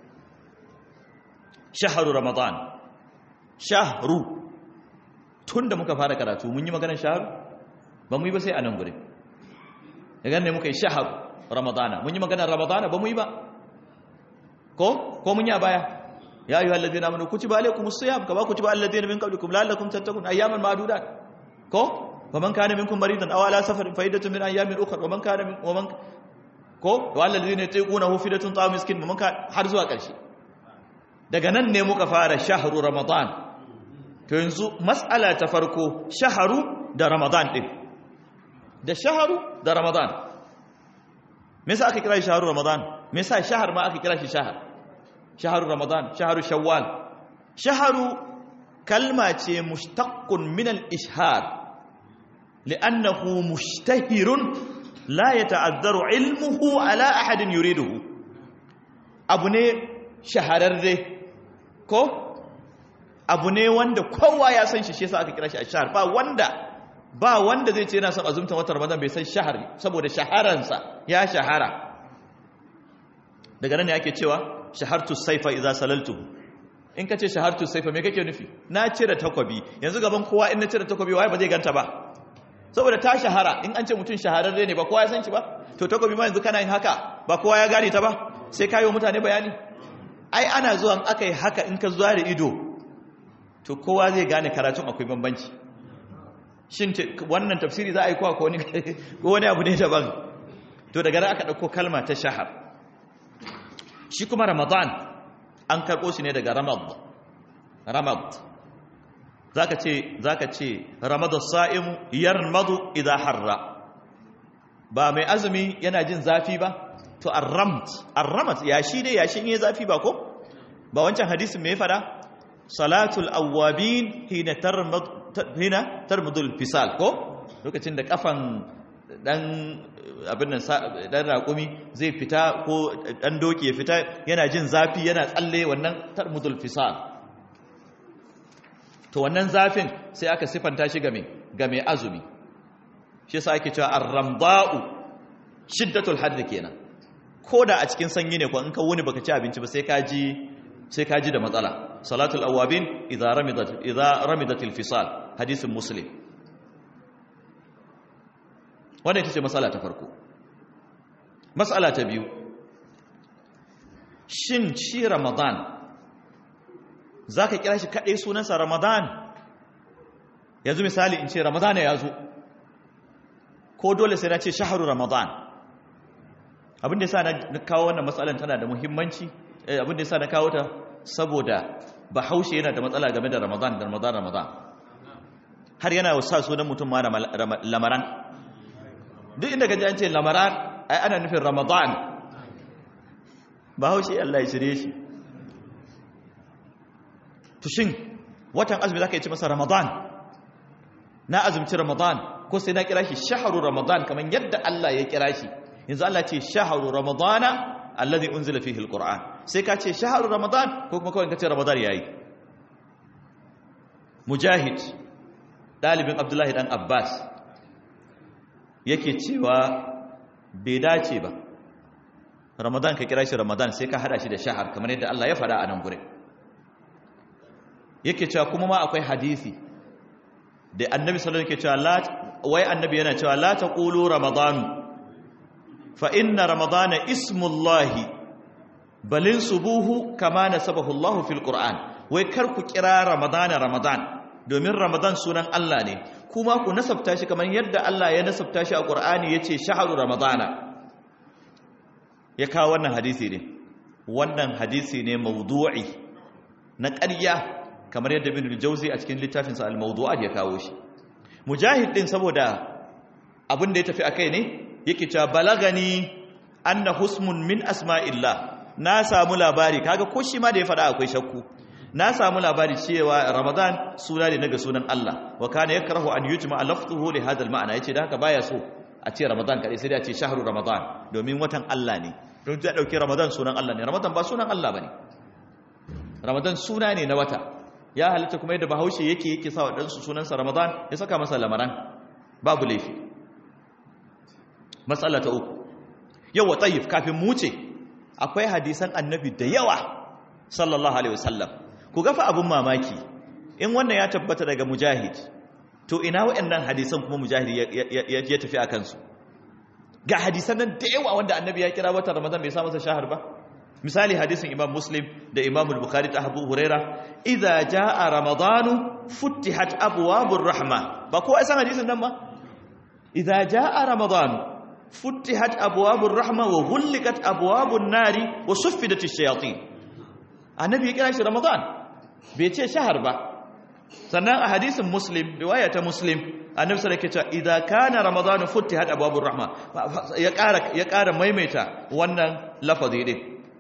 shaharu ramadan shahru tun da muka fara karatu mun yi maganar shaharu ba mu yi ba sai a nan guri daga ne muka yi shaharu ramadana mun yi maganar ramadana ba mu yi ba ko ko mun yi a baya ya ayyuhal ladina amanu kutiba alaykumus siyam kama kutiba alal ladina min qablikum la'allakum tattaqun ayyaman ma'dudat ko waman kana minkum maridan aw ala safarin fa iddatun min ayyamin ukhra waman kana min waman ko wal ladina yatiqunahu fidatun ta'am miskin waman ka har zuwa ƙarshe daga nan ne muka fara shahru ramadan to yanzu mas'ala ta farko shahru da ramadan din da shahru da ramadan me yasa aka kira shi shahru ramadan me yasa shahar ma aka kira shi shahar shahru ramadan shahru shawwal shahru kalma ce mushtaqqun min al-ishhar li'annahu mushtahirun la yata'azzaru ilmuhu ala ahadin yuriduhu abu ne shahararre ko abu ne wanda kowa ya san shi shi yasa aka kira shi ashhar ba wanda ba wanda zai ce yana son azumtan watan ramadan bai san shahari saboda shaharansa ya shahara daga nan ne ake cewa shahartu saifa idza salaltu in ka ce shahartu saifa me kake nufi na cire takwabi yanzu gaban kowa in na cire takwabi waye ba zai ganta ba saboda ta shahara in an ce mutum shahararre ne ba kowa ya san shi ba to takwabi ma yanzu kana yin haka ba kowa ya gane ta ba sai kayo mutane bayani ai ana zuwan aka yi haka in ka zuwa da ido to kowa zai gane karatun akwai bambanci shin wannan tafsiri za a yi kowa ko wani abu ne daban to daga nan aka ɗauko kalma ta shahar shi kuma ramadan an karɓo shi ne daga ramad ramad zaka ce zaka ce ramadu sa'imu yarmadu idha harra ba mai azumi yana jin zafi ba to arramt arramat yashi dai yashin yayi zafi ba ko ba wancan hadisin me ya fada salatul awwabin hina tarmad hina tarmudul fisal ko lokacin da kafan dan abin nan dan raƙumi zai fita ko dan doki ya fita yana jin zafi yana tsalle wannan tarmudul fisal to wannan zafin sai aka sifanta shi game game azumi shi yasa ake cewa ar-ramda'u shiddatul hadd kenan koda a cikin sanyi ne ko in ka wuni baka ci abinci ba sai ka ji sai ka ji da matsala salatul awabin idza ramidat idza ramidatil fisal hadisin muslim wannan ita ce matsala ta farko matsala ta biyu shin shi ramadan zaka kira shi kadai sunansa ramadan yanzu misali in ce ramadan ya zo ko dole sai na ce shaharu ramadan abin da yasa na kawo wannan matsalan tana da muhimmanci abin da yasa na kawo ta saboda bahaushe yana da matsala game da ramadan da ramadan ramadan har yana sa sunan mutum ma lamaran duk inda gaji an ce lamaran ai ana nufin ramadan bahaushe Allah ya shirye shi to shin watan azumi zaka yi ci masa ramadan na azumci ramadan ko sai na kira shi shaharu ramadan kamar yadda Allah ya kira shi yanzu Allah ce shaharu ramadana alladhi unzila fihi alquran sai ka ce shaharu ramadan ko kuma kawai ka ce ramadan yayi mujahid dalibin abdullahi dan abbas yake cewa bai dace ba ramadan ka kira shi ramadan sai ka hada shi da shahar kamar yadda Allah ya faɗa a nan gure yake cewa kuma ma akwai hadisi da annabi sallallahu alaihi wasallam yake cewa wai annabi yana cewa la taqulu ramadanu fa inna ramadana ismullahi balin subuhu kama nasabahu Allah fil Qur'an wai kar ku kira ramadana ramadan domin ramadan sunan Allah ne kuma ku nasabta shi kamar yadda Allah ya nasabta shi a Qur'ani yace shahru ramadana ya kawo wannan hadisi ne wannan hadisi ne mawdu'i na ƙarya kamar yadda Ibn al-Jawzi a cikin littafinsa al-Mawdu'at ya kawo shi mujahid din saboda abin da ya tafi akai ne yake cewa balagani anna husmun min asma'illah na samu labari kaga ko shi ma da ya faɗa akwai shakku na samu labari cewa ramadan suna ne daga sunan Allah wa kana yakrahu an yujma lafzuhu li hadha al-ma'na yace da haka baya so a ce ramadan kadai sai da ce shahru ramadan domin watan Allah ne don ta dauki ramadan sunan Allah ne ramadan ba sunan Allah bane ramadan suna ne na wata ya halitta kuma yadda bahaushe yake yake sa wa ɗansu sunansa ramadan ya saka masa lamaran babu laifi matsala ta uku yau wa tsayif kafin mu ce akwai hadisan annabi da yawa sallallahu alaihi wasallam ku gafa abin mamaki in wannan ya tabbata daga mujahid to ina waɗannan hadisan kuma mujahid ya tafi a kansu ga hadisan nan da yawa wanda annabi ya kira watan ramadan bai sa masa shahar ba misali hadisin imam muslim da imam al-bukhari ta abu huraira idza jaa ramadanu futtihat abwabur rahma ba ko ai san hadisin nan ba idza jaa ramadanu futtihat abwabur rahma wa ghulqat abwabun nari wa suffidat ash-shayatin annabi ya kira shi ramadan bai ce shahar ba sannan a hadisin muslim riwaya ta muslim annabi sallallahu alaihi wasallam idza kana ramadanu futtihat abwabur rahma ya ƙara ya ƙara maimaita wannan lafazi din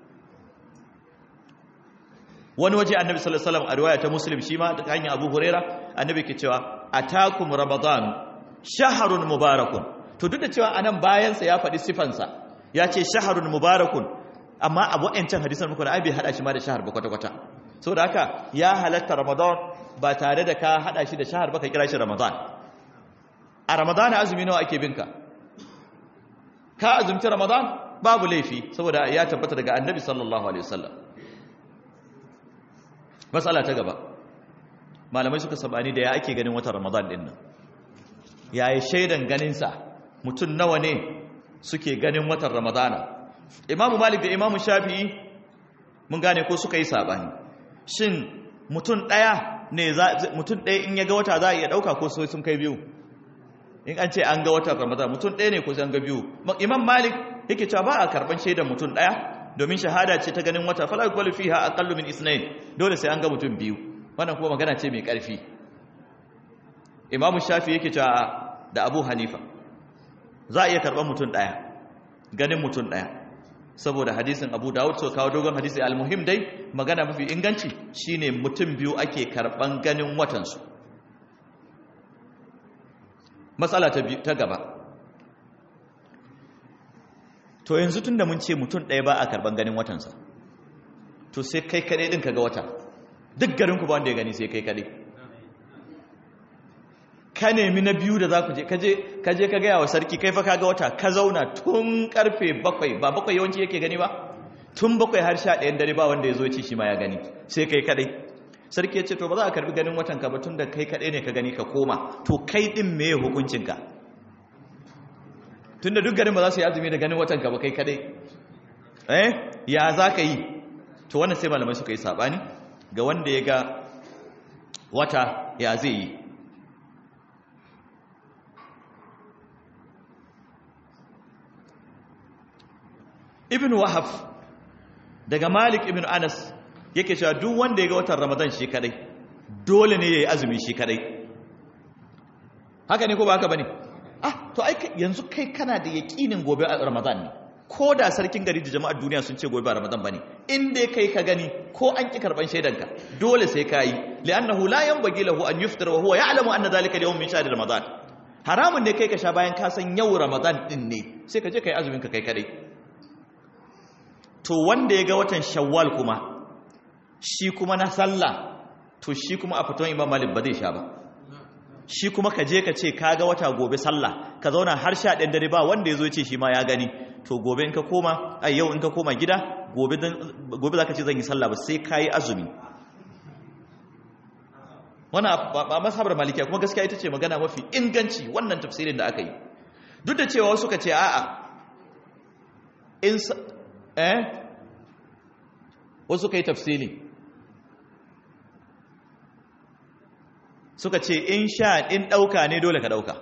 wani waje annabi sallallahu alaihi wasallam a riwaya ta muslim shi ma ta hanyar abu huraira annabi ke cewa atakum ramadan shahrun mubarakun to duk da cewa anan bayan sa ya faɗi sifansa ya ce shahrun mubarakun amma a wa'ancan hadisan muku na abi hada shi ma da shahar ba kwata kwata saboda haka ya halatta ramadan ba tare da ka hada shi da shahar ba ka kira shi ramadan a ramadana azumi nawa ake binka ka azumci ramadan babu laifi saboda ya tabbata daga annabi sallallahu alaihi wasallam matsala ta gaba malamai suka sabani da ya ake ganin watan ramadan din nan yayi shaidan ganinsa mutum nawa ne suke ganin watan ramadana imamu malik da imamu shafi'i mun gane ko suka yi sabani shin mutum ɗaya ne mutum ɗaya in ya ga wata za a iya ɗauka ko sun kai biyu in an ce an ga watan ramadan mutum ɗaya ne ko sai an ga biyu imam malik yake cewa ba a karɓar shaidan mutum ɗaya domin shahada ce ta ganin wata fala yuqbalu fiha aqallu min isnayn dole sai an ga mutum biyu wannan kuma magana ce mai ƙarfi imamu shafi yake cewa da abu hanifa za a iya karɓar mutum ɗaya ganin mutum ɗaya saboda hadisin abu dawud so kawo dogon hadisi almuhim dai magana mafi inganci shine mutum biyu ake karɓan ganin watansu matsala ta gaba to yanzu tun da mun ce mutum ɗaya ba a karɓan ganin watansa to sai kai kaɗai ɗin ka ga wata duk garinku ba wanda ya gani sai kai kaɗai ka nemi na biyu da za ku je ka je ka gaya wa sarki kai fa ka ga wata ka zauna tun karfe bakwai ba bakwai yawanci yake gani ba tun bakwai har sha ɗayan dare ba wanda ya zo ci shi ma ya gani sai kai kaɗai sarki ya ce to ba za a karbi ganin watan ka ba tun da kai kaɗai ne ka gani ka koma to kai ɗin me hukuncinka tun da duk garin ba za su yi azumi da ganin watan ka ba kai kaɗai eh ya za ka yi to wannan sai malamai suka yi saɓani ga wanda ya ga wata ya zai yi ibn wahab daga malik ibn anas yake cewa duk wanda ya ga watan ramadan shi kadai dole ne ya yi azumi shi kadai haka ne ko ba haka ba ne ah to ai yanzu kai kana da yaƙinin gobe a ramadan ne ko da sarkin gari da jama'ar duniya sun ce gobe ba ramadan ba ne in dai kai ka gani ko an ƙi karɓan shaidanka dole sai ka yi li'annahu la yanbaghi lahu an yuftira wa huwa ya'lamu anna dhalika al-yawm min shahr ramadan haramun ne kai ka sha bayan ka san yau ramadan din ne sai ka je kai azumin ka kai kadai to wanda ya ga watan shawwal kuma shi kuma na sallah to shi kuma a fiton imam malik ba zai sha ba shi kuma ka je ka ce ka ga wata gobe sallah ka zauna har sha ɗan dare ba wanda ya zo ce shi ma ya gani to gobe in ka koma a yau in ka koma gida gobe za ka ce zan yi sallah ba sai ka yi azumi wani ba masabar malikiya kuma gaskiya ita ce magana mafi inganci wannan tafsirin da aka yi duk da cewa wasu ka ce a'a in eh wasu ka yi tafsiri suka ce in sha in ɗauka ne dole ka ɗauka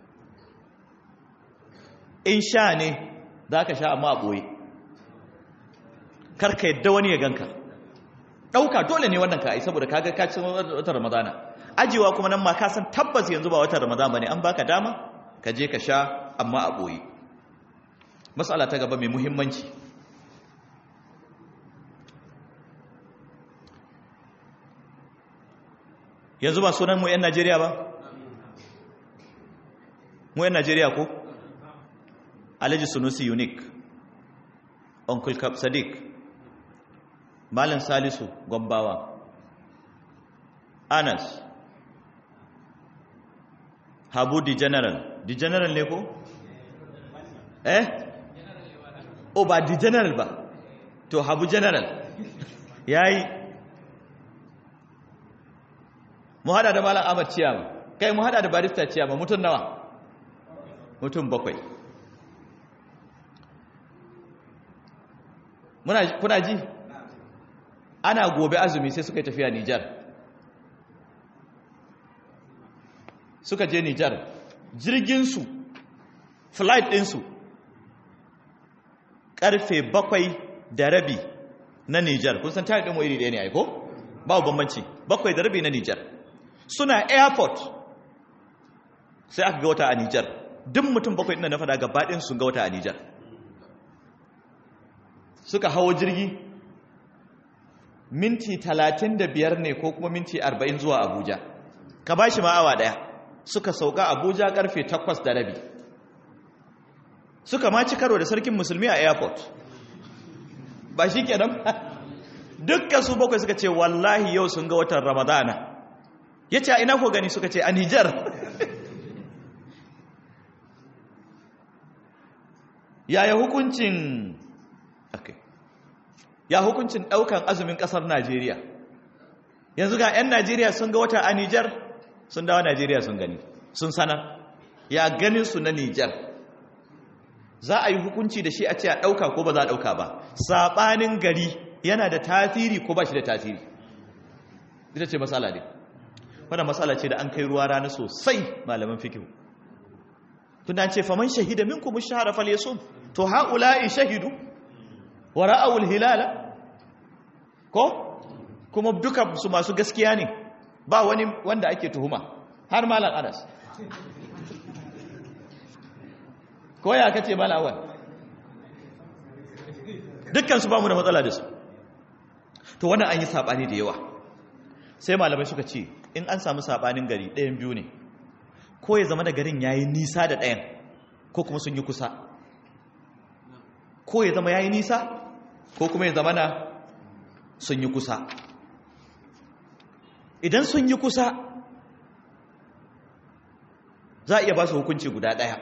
in sha ne za ka sha amma a ɓoye karka yadda wani ya ganka ɗauka dole ne wannan ka ai saboda kaga kacin watan ramadana ajiyewa kuma nan ma ka san tabbas yanzu ba watan ramadana ba ne an baka dama ka je ka sha amma a ɓoye matsala ta gaba mai muhimmanci yanzu ba sunan mu 'yan najeriya ba mu 'yan najeriya ko alhaji sunusi unique uncle cap sadiq malin salisu gombawa anas habu di general di general ne ko eh o ba di general ba to habu general yayi mu hada da malam Ahmad Ciyama kai mu hada da barista Ciyama mutun nawa mutun bakwai muna kuna ji ana gobe azumi sai suka yi tafiya Nijar suka je Nijar jirgin su flight din su karfe bakwai da rabi na Nijar kun san tare din mu iri ɗaya ne ai ko babu bambanci bakwai da rabi na Nijar suna airport sai aka ga wata a Nijar duk mutum bakwai ɗin na faɗa gabaɗin sun ga wata a Nijar suka hawo jirgi minti talatin da biyar ne ko kuma minti arba'in zuwa Abuja ka ba shi ma'awa ɗaya suka sauka Abuja ƙarfe takwas da rabi suka ma ci karo da sarkin musulmi a airport ba shi kenan dukkan su bakwai suka ce wallahi yau sun ga watan ramadana ya ce a ina ko gani suka ce a nijar yaya hukuncin okay. ya hukuncin daukan azumin kasar Najeriya yanzu ga 'yan Najeriya sun ga wata a Nijar sun dawo Najeriya sun gani sun sanar ya ganin su na Nijar za a yi hukunci da shi a ce a dauka ko ba za a dauka ba sabanin gari yana da tasiri ko ba shi da tasiri ita ce matsala ne wadda matsala ce da an kai ruwa rana sosai malaman fikihu tunda ce faman shahida minkum ash-shahra falyasum to haula'i shahidu wa ra'awul hilala ko kuma duka su masu gaskiya ne ba wani wanda ake tuhuma har malam Anas ko ya kace malam awal dukkan su ba mu da matsala da su to wannan an yi sabani da yawa sai malamai suka ce in an samu sabanin gari ɗayan biyu ne ko ya zama da garin yayi nisa da ɗayan ko kuma sun yi kusa ko ya zama yayi nisa ko kuma ya zama na sun yi kusa idan sun yi kusa za a iya ba su hukunci guda ɗaya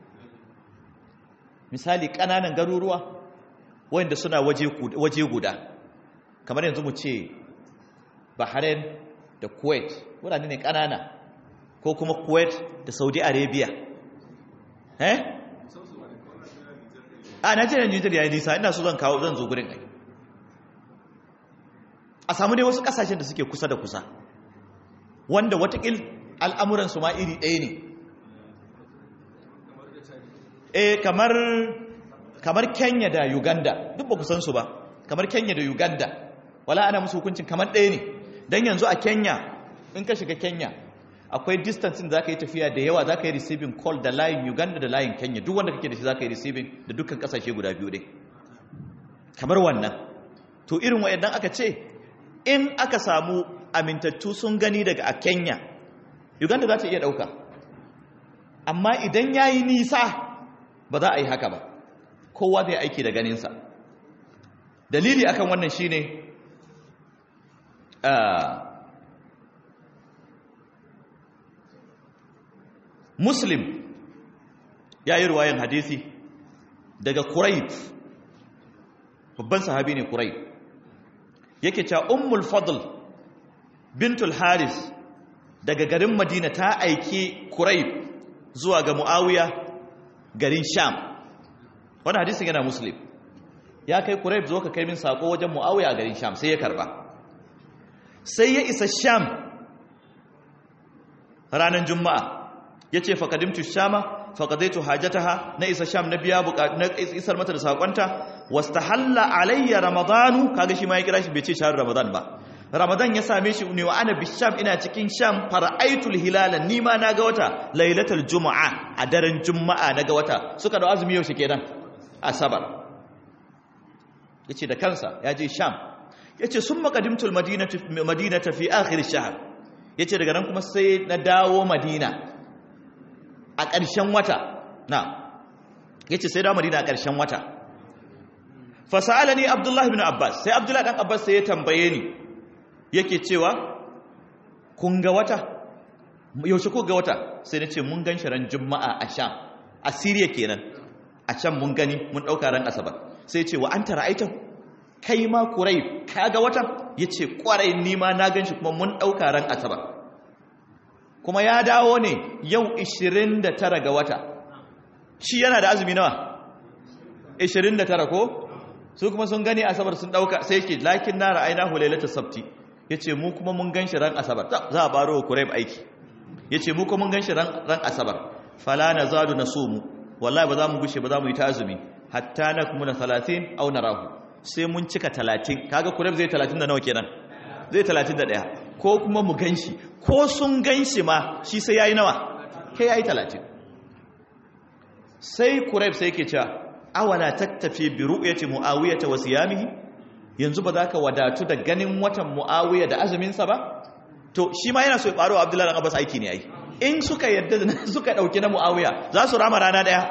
misali ƙananan garuruwa wanda suna waje guda kamar yanzu mu ce bahrain da kuwait wurare ne ƙanana ko kuma kuwait da saudi arabia eh a najeriya nijar ya yi nisa ina so zan kawo zan zo gurin ai a samu dai wasu ƙasashen da suke kusa da kusa wanda watakil al'amuransu ma iri ɗaya ne eh kamar kamar kenya da uganda duk ba ku san su ba kamar kenya da uganda wala ana musu hukuncin kamar ɗaya ne don yanzu a kenya in ka shiga kenya akwai distancing za ka yi tafiya da yawa za ka yi receiving call da layin uganda da layin kenya duk wanda kake da shi za ka yi receiving da dukkan kasashe guda biyu ne kamar wannan to irin wa'annan aka ce in aka samu amintattu sun gani daga a kenya uganda za ta iya ɗauka amma idan ya yi nisa ba za a yi haka ba kowa zai aiki da ganinsa dalili akan wannan shine muslim ya yi ruwayan hadisi daga kurayb babban sahabi ne kurayb yake cewa ummul fadl bintul haris daga garin madina ta aiki kurayb zuwa ga muawiya garin sham wani hadisin yana muslim ya kai kurayb zo ka kai min sako wajen muawiya a garin sham sai ya karba sai ya isa sham ranar juma'a ya ce faƙadimtu shama faƙadaitu hajjataha na isa sham na biya na isar mata da saƙonta wasta halla alayya ramadanu kaga shi ma ya kira shi bai ce shahar ramadan ba ramadan ya same shi ne wa ana bisham ina cikin sham fara'aitul hilala ni ma na ga wata lailatul juma'a a daren juma'a na ga wata suka da azumi yaushe kenan asabar yace da kansa ya je sham yace sun makadimtul madinata fi akhir shahr yace daga nan kuma sai na dawo madina a ƙarshen wata na yace sai dawo madina a ƙarshen wata fasalani abdullahi ibn abbas sai abdullahi dan abbas sai ya tambaye ni yake cewa kun ga wata yaushe ko ga wata sai na ce mun gan shi ran juma'a a sham a siriya kenan a can mun gani mun ɗauka ran asabar sai ce wa an tara aitan kai ma kurai ka ga watan ya ce kwarai nima na gan shi kuma mun ɗauka ran asabar kuma ya dawo ne yau 29 ga wata shi yana da azumi nawa 29 ko su kuma sun gani asabar sun ɗauka sai ke lakin na ra'ayina hulailata sabti ya ce mu kuma mun gan shi ran asabar za a baro wa kurai aiki ya ce mu kuma mun gan shi ran asabar fala na zadu na so mu wallahi ba za mu gushe ba za mu yi ta azumi hatta na kuma na talatin au na rahu sai mun cika talatin kaga kureb zai talatin da nawa kenan zai talatin da ɗaya ko kuma mu gan shi ko sun gan shi ma shi sai ya yi nawa kai ya yi talatin sai kureb sai ke cewa awala tattafi bi ru'yati muawiyata wa siyamihi yanzu ba za ka wadatu da ganin watan muawiya da azuminsa ba to shi ma yana so ya faro abdullahi dan abbas aiki ne ai in suka yadda da suka dauki na muawiya za su rama rana daya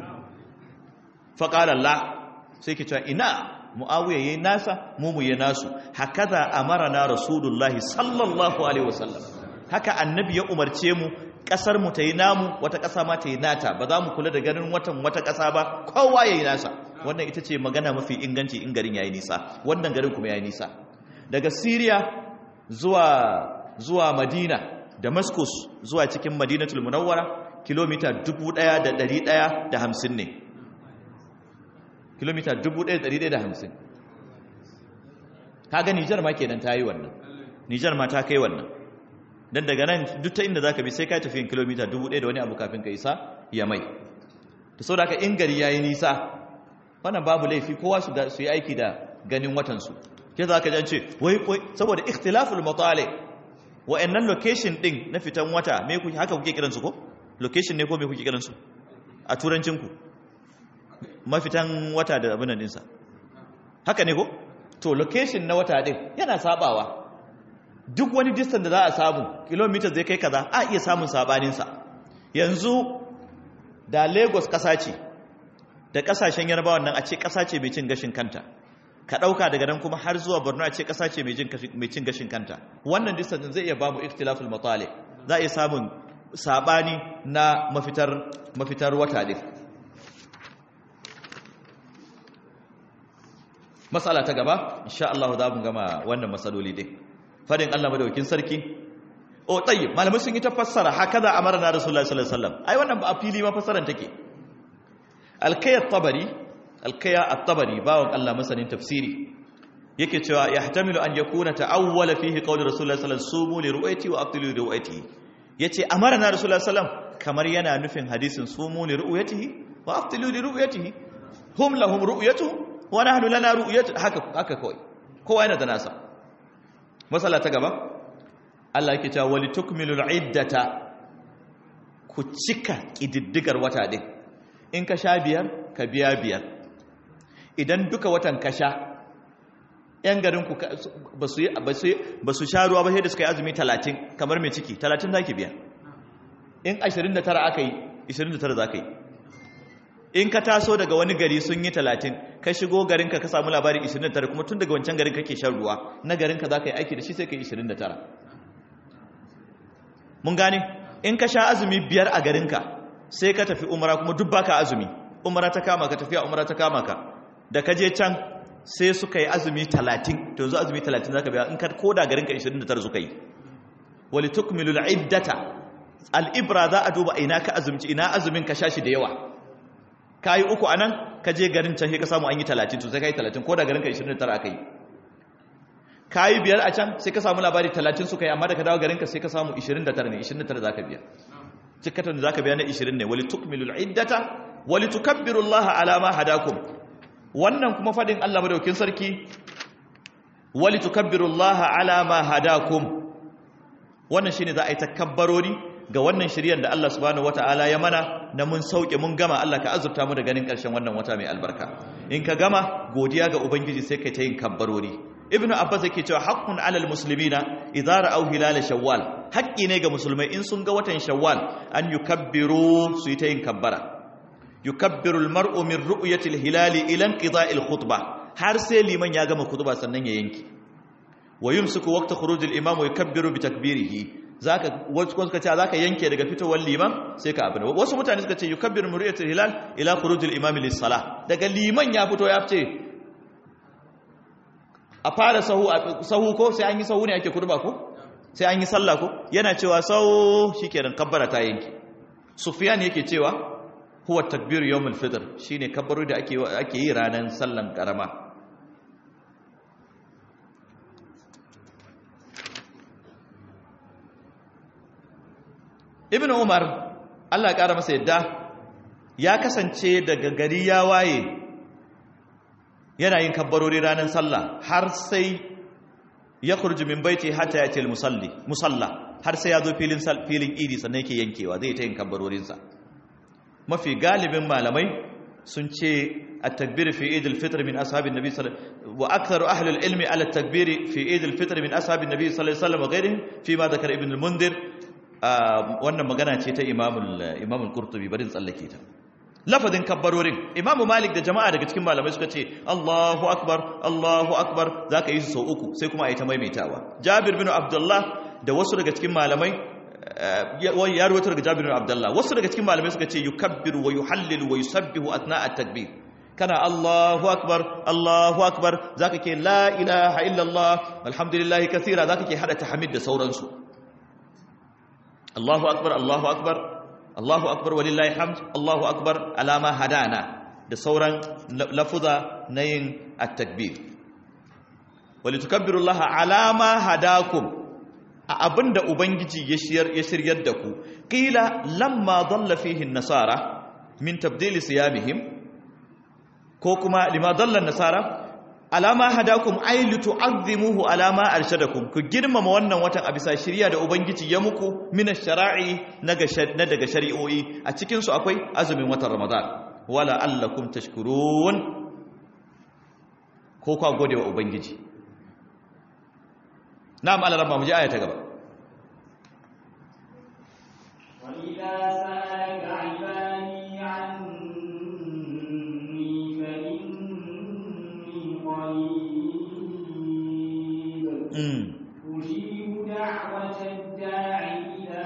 fa qala la sai ke cewa ina muawiya yayin nasa mu mu yayin nasu hakaza amarna rasulullahi sallallahu alaihi wasallam haka annabi ya umarce mu kasar mu ta yi namu wata kasa ma ta yi nata ba za mu kula da ganin watan wata kasa ba kowa ya yi nasa wannan ita ce magana mafi inganci in garin ya yi nisa wannan garin kuma ya yi nisa daga syria zuwa zuwa madina damascus zuwa cikin madinatul munawwara kilomita 1150 ne kilomita 1150 kaga nijar ma kenan ta yi wannan nijar ma ta kai wannan don daga nan duk ta inda za ka bi sai ka tafiyin kilomita 1000 da wani abu kafin ka isa ya mai da sau da aka in gari ya yi nisa wannan babu laifi kowa su yi aiki da ganin watansu ke za ka jance wai wai saboda ikhtilaful matale wa'annan location din na fitan wata me kuke haka kuke kiransu ko location ne ko me kuke kiransu a turancin ku mafitan wata da abin nan dinsa haka ne ko to location na wata din yana sabawa duk wani distance da za a samu kilometer zai kai kaza a iya samun sabanin sa yanzu da Lagos kasa ce da kasashen Yarbawa nan a ce kasa ce mai cin gashin kanta ka ɗauka daga nan kuma har zuwa borno a ce ƙasa ce mai cin gashin kanta wannan distance zai iya ba mu ikhtilaful matale za a iya samun saɓani na mafitar mafitar wata ɗin matsala ta gaba insha Allah za mu gama wannan matsaloli ɗin fadin Allah madaukin sarki o tsayi malamai sun yi ta fassara haka za a mara na rasulullah sallallahu alaihi wasallam ai wannan ba a fili ma fassaran take alkayat tabari alkaya at-tabari bawon Allah masanin tafsiri yake cewa yahtamilu an yakuna ta'awwala fihi qawli rasulullahi sallallahu alaihi wasallam sumu li ru'yati wa aftilu li ru'yati yace amarna rasulullahi sallallahu kamar yana nufin hadisin sumu li ru'yatihi wa aftilu li ru'yatihi hum lahum ru'yatuhum wa nahnu lana ru'yatu haka haka kawai kowa yana da nasa masala ta gaba Allah yake cewa wali tukmilul iddata ku cika kididdigar wata din in ka sha biyar ka biya biyar idan duka watan kasha yan garinku ba su sha ruwa ba sai da suka yi azumi talatin kamar mai ciki talatin za ki biya in ashirin da tara aka yi ashirin da tara za ka yi in ka taso daga wani gari sun yi talatin ka shigo garinka ka samu labarin ashirin da tara kuma tun daga wancan garin kake shan ruwa na garinka za ka yi aiki da shi sai ka yi ashirin da tara mun gane in ka sha azumi biyar a garinka sai ka tafi umara kuma duk baka azumi umara ta kama ka tafiya umara ta kama ka da ka je can sai suka yi azumi 30 to yanzu azumi 30 zaka biya in ka koda garin ka 29 suka yi wali tukmilu al-iddata al-ibra za a duba ina ka azumci ina azumin ka shashi da yawa kai uku anan ka je garin can sai ka samu an yi 30 to sai kai 30 koda garin ka 29 aka yi kai biyar a can sai ka samu labari 30 suka yi amma da ka dawo garin ka sai ka samu 29 ne 29 zaka biya cikatan da zaka biya na 20 ne wali tukmilu al-iddata wali tukabbiru Allah ala ma hadakum wannan kuma fadin Allah madaukin sarki wali tukabbirullaha ala ma hadakum wannan shine za a yi takabbarori ga wannan shiryan da Allah subhanahu wataala ya mana na mun sauke mun gama Allah ka azurta mu da ganin karshen wannan wata mai albarka in ka gama godiya ga ubangiji sai kai ta yin kabbarori ibnu abbas yake cewa haqqun alal muslimina idza ra'aw hilal shawwal haqqi ne ga musulmai in sun ga watan shawwal an yukabbiru su yi ta yin kabbara yukabbiru almar'u min ru'yati alhilali ila inqida'i alkhutbah har sai liman ya gama khutba sannan ya yanki wa yumsiku waqta khuruj al-imam wa yukabbiru bi takbirihi zaka wasu suka ce zaka yanke daga fitowar liman sai ka abin wasu mutane suka ce yukabbiru min ru'yati alhilal ila khuruj al-imam lis-salah daga liman ya fito ya fice a fara sahu sahu ko sai an yi sahu ne ake khutba ko sai an yi sallah ko yana cewa sau shikenan kabbara ta yanki sufyan yake cewa huwa takbir yawmul fitr shine kabbaru da ake ake yi ranan sallan karama ibnu umar Allah ya kara masa yadda ya kasance daga gari ya waye yana yin kabbarori ranan sallah har sai ya kurji min baiti hatta ya ce musalli musalla har sai ya zo filin filin idi sannan yake yankewa zai ta yin kabbarorinsa mafi galibin malamai sun ce a takbiri fi idil fitr min ashabin nabi sallallahu wa aktharu ahli al-ilmi ala takbiri fi idil fitr min ashabin nabi sallallahu alaihi wasallam wa ghayrihim fi ma dhakara ibn al-mundir wannan magana ce ta imamul imamul qurtubi barin tsallake ta lafazin kabbarorin imamu malik da jama'a daga cikin malamai suka ce Allahu akbar Allahu akbar zaka yi su sau uku sai kuma a yi ta maimaitawa jabir bin abdullah da wasu daga cikin malamai ya ruwatar daga Jabir bin Abdullah wasu daga cikin malamai suka ce yukabbiru wa yuhallilu wa yusabbihu athna at-takbir kana Allahu akbar Allahu akbar zaka ke la ilaha illallah alhamdulillah kaseera zaka ke hada tahmid da sauransu Allahu akbar Allahu akbar Allahu akbar walillahi hamd Allahu akbar alama hadana da sauran lafuza na yin at-takbir walitukabbiru Allah alama hadakum a abinda ubangiji ya shiyar ya shiryar da ku qila lamma dalla fihi an-nasara min tabdil siyamihim ko kuma lima dalla an-nasara alama hadakum ay litu'azzimuhu alama arshadakum ku girmama wannan watan a bisa shiriya da ubangiji ya muku min ash-shara'i na daga shari'o'i a cikin su akwai azumin watan ramadan wala allakum tashkurun ko kwa gode wa ubangiji na'am Allah rabba mu ji aya ta gaba wa idza sa'alaka 'ibadi 'anni fa inni qarib mm ujibu da'wata ad-da'i idza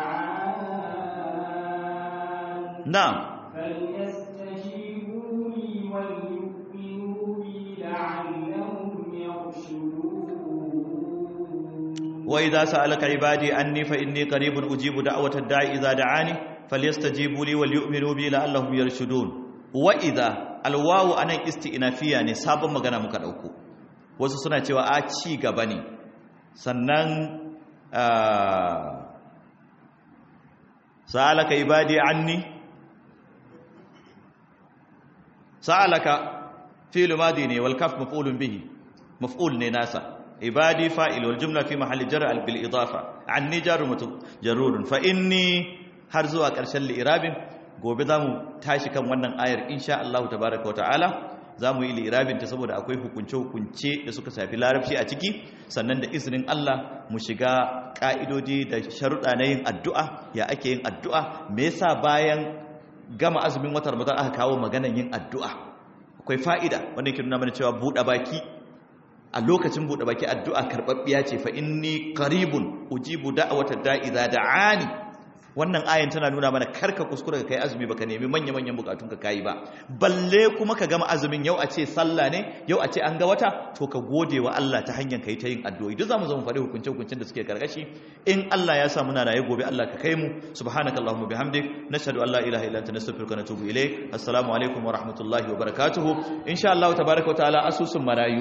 da'an na'am فليستجيبوا لي وليؤمنوا بي لعلهم يرشدون وإذا سألك عبادي أني فإني قريب أجيب دعوة الداعي إذا دعاني فليستجيبوا لي وليؤمنوا بي لعلهم يرشدون وإذا الواو أنا استئنافية ne sabon magana muka dauko wasu suna cewa a ci gaba ne sannan sa'alaka ibadi anni sa'alaka fi'l madi ne wal kaf maf'ulun bihi maf'ul ne nasa عبادي فاعل والجملة في محل جر بالإضافة عني جار متجرور فإني har zuwa ƙarshen li'irabin gobe za mu tashi kan wannan ayar insha Allah tabaraka wa ta'ala za mu yi li'irabin ta saboda akwai hukunce-hukunce da suka shafi larabci a ciki sannan da izinin Allah mu shiga ƙa'idodi da sharuɗa na yin addu'a ya ake yin addu'a me yasa bayan gama azumin watan Ramadan aka kawo maganan yin addu'a akwai fa'ida wanda yake nuna mana cewa buɗe baki a lokacin buɗe baki addu'a karɓaɓɓiya ce fa inni qaribun ujibu da'wata da'i idza da'ani wannan ayan tana nuna mana karka kuskura ka kai azumi baka nemi manya manyan bukatun ka kai ba balle kuma ka gama azumin yau a ce sallah ne yau a ce an ga wata to ka gode wa Allah ta hanyar kai ta yin addu'o'i duk zamu zo mu faɗi hukunce hukuncen da suke karkashi in Allah ya sa muna raye gobe Allah ka kai mu subhanakallahumma bihamdik nashhadu an la ilaha illa anta nastaghfiruka wa natubu ilayk assalamu alaikum wa rahmatullahi wa barakatuh insha Allah tabaaraka wa ta'ala asusun marayu